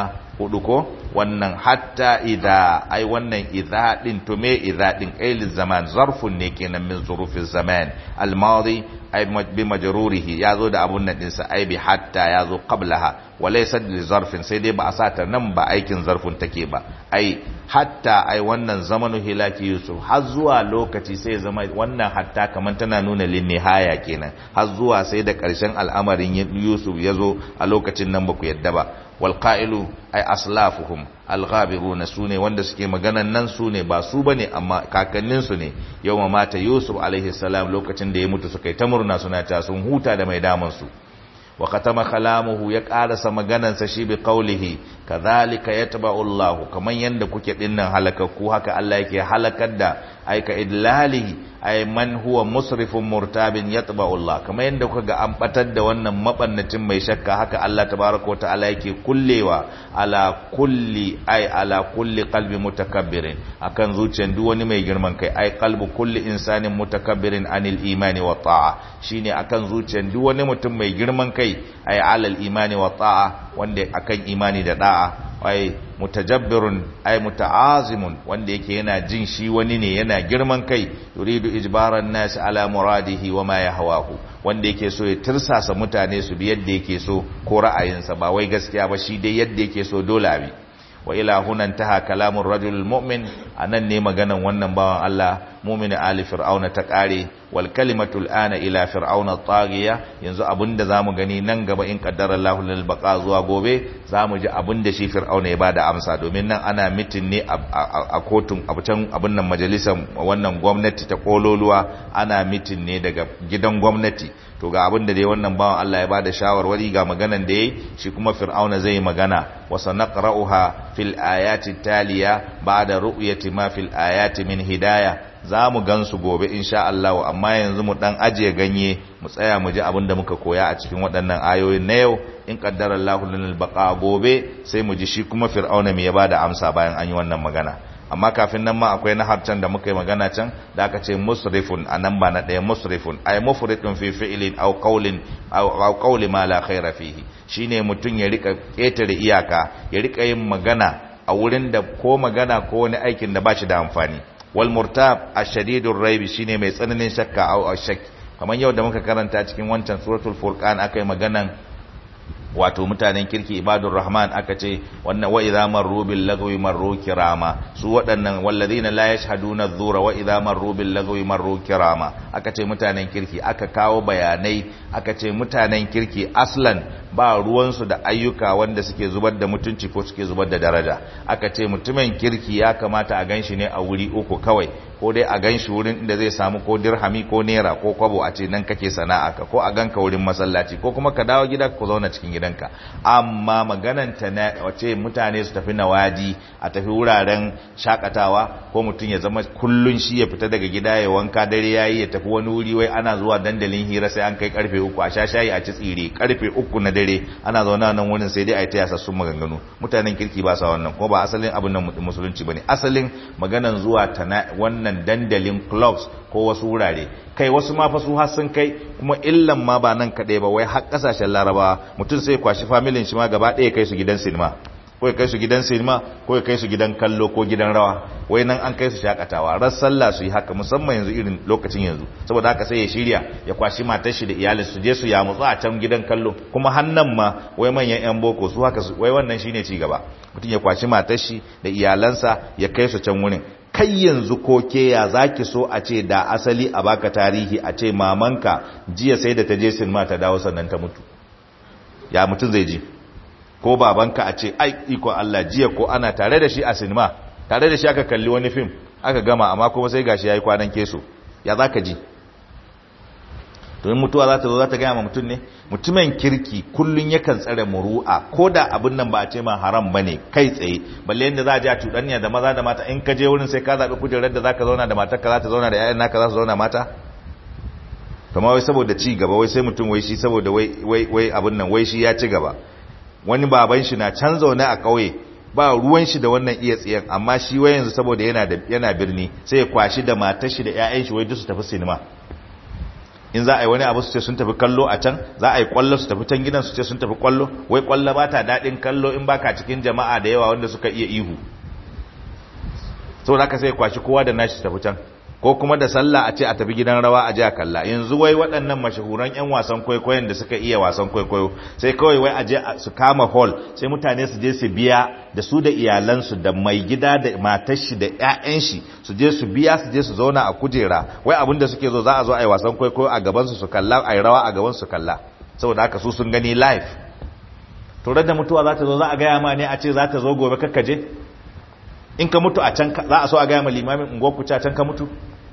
hudu ko wannan hatta idha ai wannan idha din to me idha din qail zaman zarfun ne kenan min zurufi zaman al madi ai bi majrurihi yazo da abun nan dinsa ai bi hatta yazo qablaha wa laysa li zarfin sai dai ba a sata nan ba aikin zarfin take ba ai hatta ai wannan zamanu hilaki yusuf har zuwa lokaci sai zama wannan hatta kaman tana nuna lin nihaya kenan har zuwa sai da karshen al'amarin yusuf yazo a lokacin nan ba ku yadda ba walƙa'ilu ai aslafuhum alghabiruna su ne wanda suke maganan nan su ne ba su bane amma kakanninsu ne yau ma mata yusuf alaihi salam lokacin da ya mutu suka yi ta murna suna ta sun huta da mai damansu wa katama kalamuhu ya karasa maganansa shi bi qawlihi kadhalika yatba'u Allah kaman yanda kuke dinnan halakakku haka Allah yake halakar da aika idlalihi ay man huwa musrifun murtabin yatba'u Allah kaman yanda kuka ga an batar da wannan mabannacin mai shakka haka Allah tabaaraka wa ta'ala yake kullewa ala kulli ay ala kulli qalbi mutakabbirin akan zuciyar duk wani mai girman kai ay qalbu kulli insanin mutakabbirin anil imani wa ta'a shine akan zuciyar duk wani mutum mai girman kai ay alal imani wa ta'a wanda akan imani da da'a ay mutajabbirun ay muta'azimun wanda yake yana jin shi wani ne yana girman kai yuridu ijbaran nas ala muradihi wa ma yahwahu wanda yake so ya tirsasa mutane su bi yadda yake so ko ra'ayinsa ba wai gaskiya ba shi dai yadda yake so dole abi wa ila hunan taha kalamur rajul mu'min anan ne maganan wannan bawan Allah mu'min ali fir'auna ta kare wal kalimatul ana ila fir'auna taghiya yanzu abinda zamu gani nan gaba in qaddara Allahu lil baqa zuwa gobe zamu ji abinda shi fir'auna ya bada amsa domin nan ana mitin ne a kotun abucan abin nan majalisar wannan gwamnati ta kololuwa ana mitin ne daga gidan gwamnati to ga abin da dai wannan bawan Allah ya bada shawarwari ga maganan da yayi shi kuma fir'auna zai magana wa sanaqra'uha fil ayati taliya ba'da ru'yati ma fil ayati min hidayah za mu gansu gobe insha Allah amma yanzu mu dan ajiye ganye mu tsaya mu ji abin da muka koya a cikin waɗannan ayoyin na yau in qaddara Allahu lana baqa gobe sai mu ji shi kuma fir'auna me ya bada amsa bayan an yi wannan magana amma kafin nan ma akwai na harcan da muka yi magana can da aka ce musrifun a nan ba na ɗaya musrifun ay mufridun fi fi'lin aw qawlin aw qawli ma la khaira fihi shine mutun ya rika ketare iyaka ya rika yin magana a wurin da ko magana ko wani aikin da ba shi da amfani wal murtab ashadidur raibi shine mai tsananin shakka au ashak kamar yau da muka karanta cikin wancan suratul furqan akai maganan wato mutanen kirki ibadur rahman aka ce wannan wa idza marru bil lagwi marru kirama su waɗannan walladhina la yashhaduna adh-dhura wa idza marru bil lagwi marru kirama aka ce mutanen kirki aka kawo bayanai aka ce mutanen kirki aslan ba ruwansu da ayyuka wanda suke zubar da mutunci ko suke zubar da daraja aka ce mutumin kirki ya kamata a ganshi ne a wuri uku kawai ko dai a ganshi wurin inda zai samu ko dirhami ko naira ko kwabo a ce nan kake sana'a ka ko a ganka wurin masallaci ko kuma ka dawo gida ku zauna cikin gidanka amma maganan ta na wace mutane su tafi nawadi a tafi wuraren shakatawa ko mutum ya zama kullun shi ya fita daga gida ya wanka dare yayi ya tafi wani wuri wai ana zuwa dandalin hira sai an kai karfe uku a sha shayi a ci tsire karfe uku na dare ana zauna nan wurin sai dai a yi ta yasa sun maganganu mutanen kirki ba sa wannan kuma ba asalin abin nan musulunci bane asalin maganan zuwa ta wannan dandalin clubs ko wasu wurare kai wasu ma fa su har sun kai kuma illan ma ba nan kaɗai ba wai har ƙasashen laraba mutum sai kwashi familin shi ma gaba ɗaya kai su gidan sinima ko ya kai su gidan sinima ko ya kai su gidan kallo ko gidan rawa wai nan an kai su shakatawa ran sallah su yi haka musamman yanzu irin lokacin yanzu saboda haka sai ya shirya ya kwashi matar shi da iyalin su je su ya mutsu a can gidan kallo kuma hannan ma wai manyan yan boko su haka wai wannan shine ci gaba mutum ya kwashi matar shi da iyalansa ya kai su can wurin kai yanzu ko ke ya zaki so a ce da asali a baka tarihi a ce mamanka jiya sai da ta je sinima ta dawo sannan ta mutu ya mutum zai ji ko babanka a ce ai iko Allah jiya ko ana tare da shi a sinima tare da shi aka kalli wani fim aka gama amma kuma sai gashi yayi kwanan keso ya zaka ji domin mutuwa za ta zo za ta gaya ma mutum ne mutumin kirki kullun yakan tsare muru'a ko da abin nan ba a ce ma haram ba ne kai tsaye balle yadda za a je a cuɗanya da maza da mata in ka je wurin sai ka zaɓi kujerar da za ka zauna da matarka za ta zauna da 'ya'yan naka za su zauna mata kama wai saboda ci gaba wai sai mutum wai shi saboda wai abin nan wai shi ya ci gaba wani baban shi na can zaune a ƙauye ba ruwan shi da wannan iya tsiyan amma shi wai yanzu saboda yana da yana birni sai ya kwashi da matar shi da 'ya'yan shi wai duk su tafi sinima in za a yi wani abu su ce sun tafi kallo a can za a yi kwallo su tafi can gidan su ce sun tafi kwallo wai kwallo ba ta daɗin kallo in baka cikin jama'a da yawa wanda suka iya ihu saboda haka sai kwashi kowa da nashi tafi can ko kuma da sallah a ce a tafi gidan rawa a ji a kalla yanzu wai waɗannan mashahuran 'yan wasan kwaikwayon da suka iya wasan kwaikwayo sai kawai wai a je su kama hall sai mutane su je su biya da su da iyalansu da mai gida da matar shi da 'ya'yan shi su je su biya su je su zauna a kujera wai abin da suke zo za a zo a yi wasan kwaikwayo a gaban su su kalla a yi rawa a gaban su kalla saboda haka su sun gani live to da mutuwa za ta zo za a gaya ma ne a ce za ta zo gobe kakkaje in ka mutu a can za a so a gaya ma limamin unguwar ku can ka mutu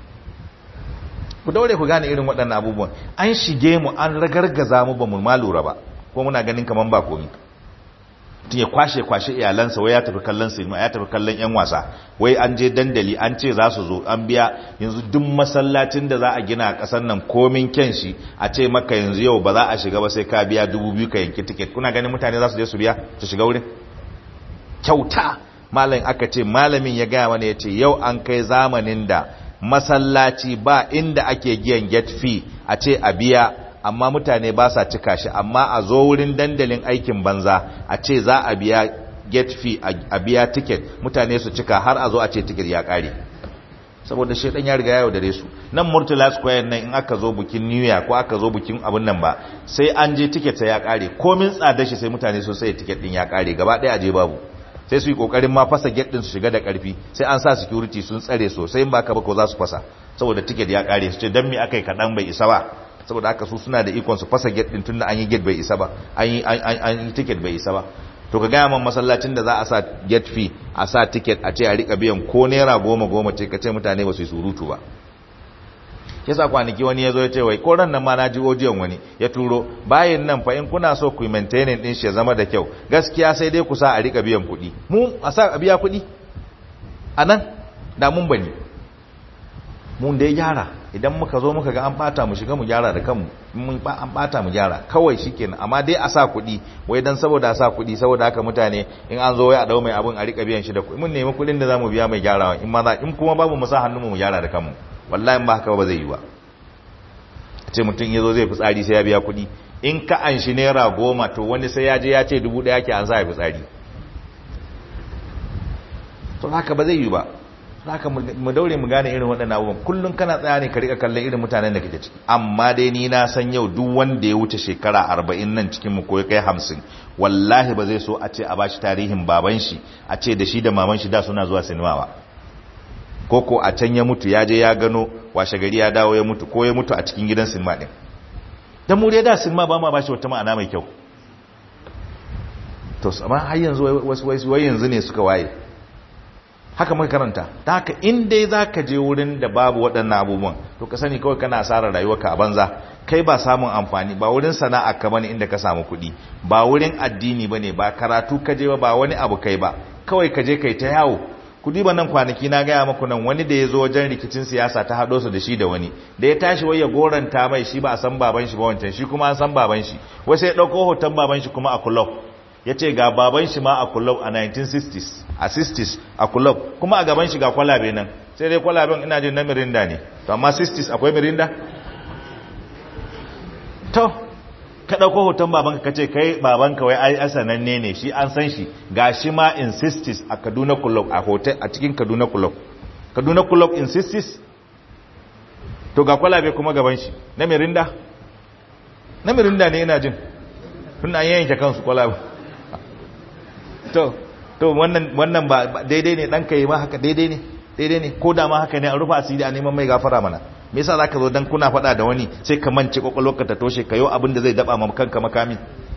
ku daure ku gane irin waɗannan abubuwan an shige mu an ragargaza mu ba mu ma lura ba ko muna ganin kaman ba komi tun ya kwashe kwashe iyalansa wai ya tafi kallon sinima ya tafi kallon yan wasa wai an je dandali an ce za su zo an biya yanzu duk masallacin da za a gina a ƙasar nan komin kyan shi a ce maka yanzu yau ba za a shiga ba sai ka biya dubu biyu ka yanki tiket kuna ganin mutane za su je su biya su shiga wurin kyauta malam aka ce malamin ya gaya mana ya ce yau an kai zamanin da masallaci ba inda ake giyan get fee a ce a biya amma mutane ba sa cika shi amma a zo wurin dandalin aikin banza a ce za a biya get fee a biya ticket mutane su cika har a zo a ce ticket ya kare saboda shaidan ya riga yau dare su nan murtala square nan in aka zo bukin new year ko aka zo bukin abun nan ba sai an je ticket sai ya kare komin tsada shi sai mutane su sai ticket din ya kare gaba daya aje babu sai su yi kokarin ma fasa gate din su shiga da karfi sai an sa security sun tsare sosai in baka ba ko za su fasa saboda ticket ya kare su ce dan me akai kadan bai isa ba saboda haka su suna da ikon su fasa gate din tunda an yi gate bai isa ba an yi an yi ticket bai isa ba to ka gaya man masallacin da za a sa gate fee a sa ticket a ce a rika biyan ko naira goma goma ce ka ce mutane ba su yi surutu ba yasa kwanaki wani ya zo ya ce wai ko ran nan ma na ji odiyon wani ya turo bayan nan fa in kuna so ku maintaining din shi ya zama da kyau gaskiya sai dai ku sa a rika biyan kuɗi mu a sa a biya kuɗi a nan da mun bani mun dai gyara idan muka zo muka ga an bata mu shiga mu gyara da kanmu mun ba an bata mu gyara kawai shikenan amma dai a sa kuɗi wai dan saboda a sa kuɗi saboda haka mutane in an zo wai a dau mai abun a rika biyan shi da kuɗi mun nemi kuɗin da zamu biya mai gyarawa in ma za in kuma babu mu sa hannu mu gyara da kanmu wallahi ba haka ba zai yi ba ce mutum ya zo zai fitsari sai ya biya kuɗi in ka an shi naira goma to wani sai ya je ya ce dubu ɗaya ke an sa ya fitsari to haka ba zai yi ba haka mu daure mu gane irin waɗannan abubuwan kullum kana tsaya ne ka rika kallon irin mutanen da kake ciki amma dai ni na san yau duk wanda ya wuce shekara arba'in nan cikin mu ko ya kai hamsin wallahi ba zai so a ce a bashi tarihin baban shi a ce da shi da maman shi da suna zuwa sinima ba koko a can ya mutu ya je ya gano washe gari ya dawo ya mutu ko ya mutu a cikin gidan sinima din dan mu dai da sinima ba ma bashi wata ma'ana mai kyau to amma har yanzu wasu wai yanzu ne suka waye haka muka karanta ta haka in dai zaka je wurin da babu waɗannan abubuwan to ka sani kawai kana asarar rayuwarka a banza kai ba samun amfani ba wurin sana'a ka bane inda ka samu kuɗi ba wurin addini bane ba karatu ka je ba ba wani abu kai ba kawai ka je kai ta yawo kudi ba nan kwanaki na gaya maku nan wani da ya zo wajen rikicin siyasa ta haɗo su da shi da wani da ya tashi wai ya goranta mai shi ba a san baban shi ba wancan shi kuma an san baban shi wai sai ya ɗauko hoton baban shi kuma a kulob ya ce ga baban shi ma a kulob a 1960s a 60s a kulob kuma a gaban shi ga kwalabe nan sai dai kwalaben ina jin na mirinda ne to amma 60s akwai mirinda to ka ɗauko hoton babanka ka ce kai babanka wai ai sananne ne shi an san shi ga shi ma insistis a kaduna club a hotel a cikin kaduna club kaduna club insistis to ga kwalabe kuma gaban shi na mirinda na mirinda ne ina jin tun an yanke kansu kwalabe to to wannan wannan ba daidai ne ɗanka yi ma haka daidai ne daidai ne ko da ma haka ne a rufa asiri a neman mai gafara mana me yasa zaka zo dan kuna faɗa da wani sai ka mance ka ta toshe kayo abin da zai daba ma kanka makami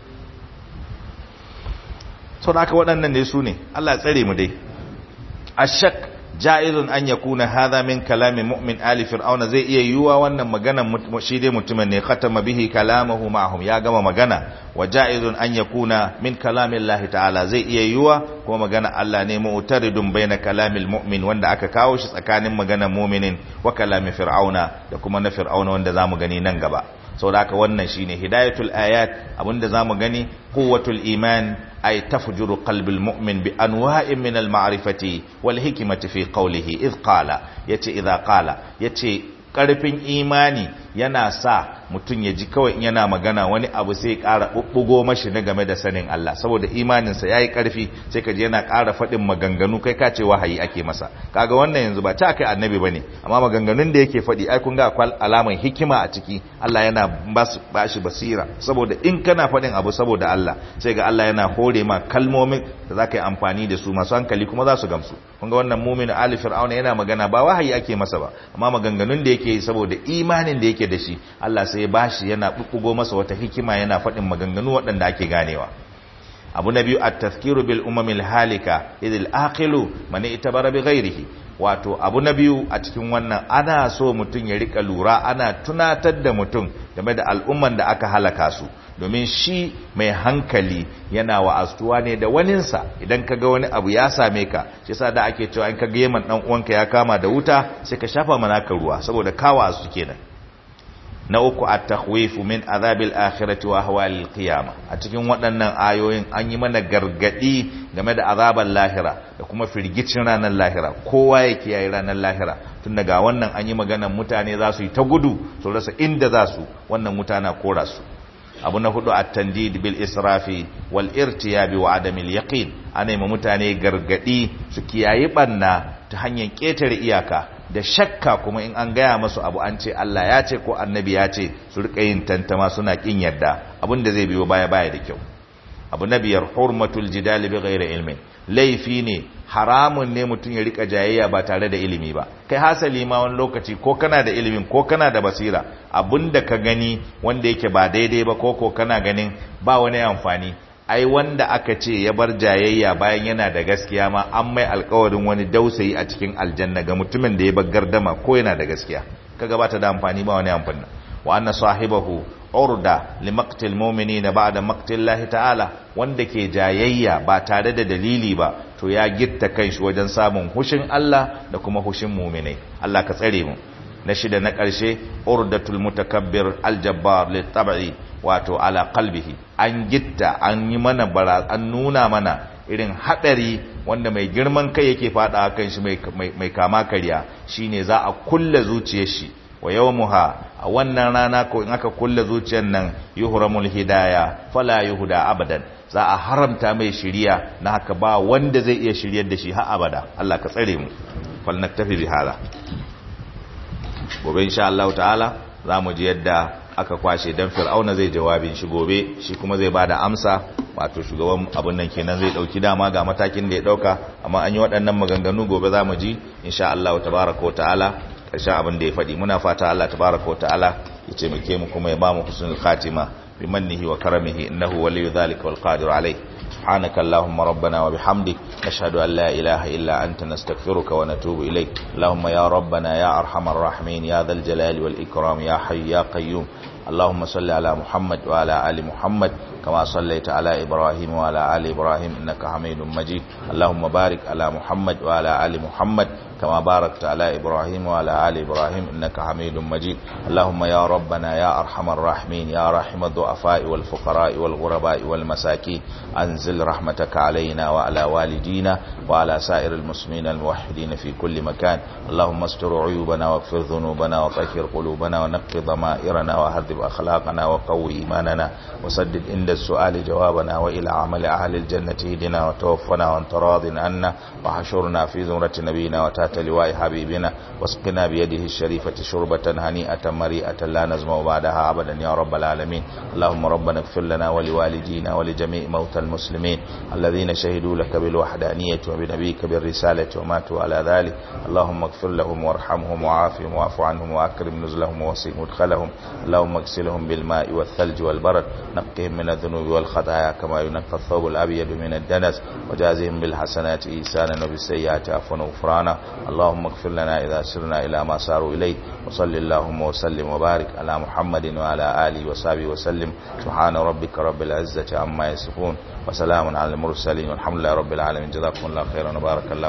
so da haka waɗannan ne su ne Allah ya tsare mu dai ashak ja'izun an yakuna hadha min kalami mu'min ali fir'auna zai iya yiwuwa wannan magana shi dai mutumin ne khatama bihi kalamahu ma'ahum ya gama magana wa ja'izun an yakuna min kalami Allah ta'ala zai iya yiwuwa kuma magana Allah ne mu'taridun baina kalamil mu'min wanda aka kawo shi tsakanin maganar mu'minin wa kalami fir'auna da kuma na fir'auna wanda zamu gani nan gaba saboda haka wannan shine hidayatul ayat abinda zamu gani quwwatul iman ay tafjuru qalbil mu'min bi anwa'in min al ma'rifati wal hikmati fi qawlihi id qala yace idha qala yace karfin imani yana sa mutum ya ji kawai yana magana wani abu sai ya ƙara ɓuɓɓugo mashi na game da sanin Allah saboda imaninsa ya yi ƙarfi sai ka ji yana ƙara faɗin maganganu kai ka ce wahayi ake masa kaga wannan yanzu ba ta kai annabi ba ne amma maganganun da yake faɗi ai kun ga akwai alaman hikima a ciki Allah yana ba shi basira saboda in kana faɗin abu saboda Allah sai ga Allah yana hore ma kalmomin da za ka yi amfani da su masu hankali kuma za su gamsu kun ga wannan mumin ali fir'auna yana magana ba wahayi ake masa ba amma maganganun da yake yi saboda imanin da yake da shi Allah sai ya bashi yana bubbugo masa wata hikima yana faɗin maganganu waɗanda ake ganewa abu na biyu at-tazkiru bil umamil halika idil aqilu man itabara bi ghairihi wato abu na biyu a cikin wannan ana so mutum ya rika lura ana tunatar da mutum game da al'umman da aka halaka su domin shi mai hankali yana wa'astuwa ne da waninsa idan ka ga wani abu ya same ka shi sa da ake cewa in ka ga yaman dan uwanka ya kama da wuta sai ka shafa manaka ruwa saboda ka wa'astu kenan na uku at-takhwifu min azabil akhirati wa ahwalil qiyama a cikin waɗannan ayoyin an yi mana gargadi game da azabar lahira da kuma firgicin ranar lahira kowa ya kiyaye ranar lahira tun daga wannan an yi maganan mutane za su yi ta gudu su rasa inda za su wannan mutana kora su abu na hudu at-tandid bil israfi wal irtiyabi wa adamil yaqin ana yi mutane gargadi su kiyaye banna ta hanyar ketare iyaka da shakka kuma in an gaya masu abu an ce Allah ya ce ko annabi ya ce su rika yin tantama suna kin yadda abin da zai biyo baya baya da kyau abu na biyar hurmatul jidali bi ghairi ilmin laifi ne haramun ne mutum ya rika jayayya ba tare da ilimi ba kai hasali ma wani lokaci ko kana da ilimin ko kana da basira abinda ka gani wanda yake ba daidai ba ko ko kana ganin ba wani amfani ai wanda aka ce ya bar jayayya bayan yana da gaskiya ma an mai alkawarin wani dausayi a cikin aljanna ga mutumin da ya bar gardama ko yana da gaskiya kaga ba ta da amfani ba wani amfani wa anna sahibahu urda li maqtil mu'minina ba'da maqtillahi ta'ala wanda ke jayayya ba tare da dalili ba to ya gitta kanshi wajen samun hushin Allah da kuma hushin mu'minai Allah ka tsare mu na shida na ƙarshe urdatul mutakabbir aljabbar litab'i wato ala qalbihi an gitta an yi mana bara an nuna mana irin hadari wanda mai girman kai yake fada kan shi mai kama karya shine za a kulle zuciyar shi wa yawmuha a wannan rana ko in aka kulle zuciyar nan yuhramul hidaya fala yuhda abadan za a haramta mai shiriya na haka ba wanda zai iya shiryar da shi har abada Allah ka tsare mu fal naktafi bi hada gobe insha Allah ta'ala za mu ji yadda aka kwashe dan fir'auna zai jawabin shi gobe shi kuma zai bada amsa wato shugaban abun nan kenan zai dauki dama ga matakin da ya dauka amma an yi waɗannan maganganu gobe za mu ji insha Allah tabaraka ta'ala karshen abin da ya faɗi muna fata Allah tabaraka ta'ala ya ce muke mu kuma ya ba mu husnul khatima bi mannihi wa karamihi innahu waliyyu dhalika wal qadir alayh سبحانك اللهم ربنا وبحمدك نشهد أن لا إله إلا أنت نستغفرك ونتوب إليك اللهم يا ربنا يا أرحم الراحمين يا ذا الجلال والإكرام يا حي يا قيوم اللهم صل على محمد وعلى آل محمد كما صليت على إبراهيم وعلى آل إبراهيم إنك حميد مجيد اللهم بارك على محمد وعلى آل محمد كما باركت على إبراهيم وعلى آل إبراهيم إنك حميد مجيد اللهم يا ربنا يا أرحم الراحمين يا رحم الضعفاء والفقراء والغرباء والمساكين أنزل رحمتك علينا وعلى والدينا وعلى سائر المسلمين الموحدين في كل مكان اللهم استر عيوبنا واغفر ذنوبنا وطهر قلوبنا ونقي ضمائرنا وهذب أخلاقنا وقوي إيماننا وسدد عند السؤال جوابنا وإلى عمل أهل الجنة هدنا وتوفنا وانت راض عنا وحشرنا في زمرة نبينا وتحت لواء حبيبنا واسقنا بيده الشريفة شربة هنيئة مريئة لا نزمع بعدها أبدا يا رب العالمين اللهم ربنا اغفر لنا ولوالدينا ولجميع موتى المسلمين الذين شهدوا لك بالوحدانية وبنبيك بالرسالة وماتوا على ذلك اللهم اغفر لهم وارحمهم وعافهم واعف عنهم وأكرم نزلهم ووسع مدخلهم اللهم اغسلهم بالماء والثلج والبرد نقهم من الذنوب والخطايا كما ينقى الثوب الأبيض من الدنس وجازهم بالحسنات إيسانا وبالسيئات عفوا وغفرانا اللهم اغفر لنا إذا سرنا إلى ما ساروا إليه وصل اللهم وسلم وبارك على محمد وعلى آله وصحبه وسلم سبحان ربك رب العزة عما يصفون وسلام على المرسلين والحمد لله رب العالمين جزاكم الله خيرا وبارك الله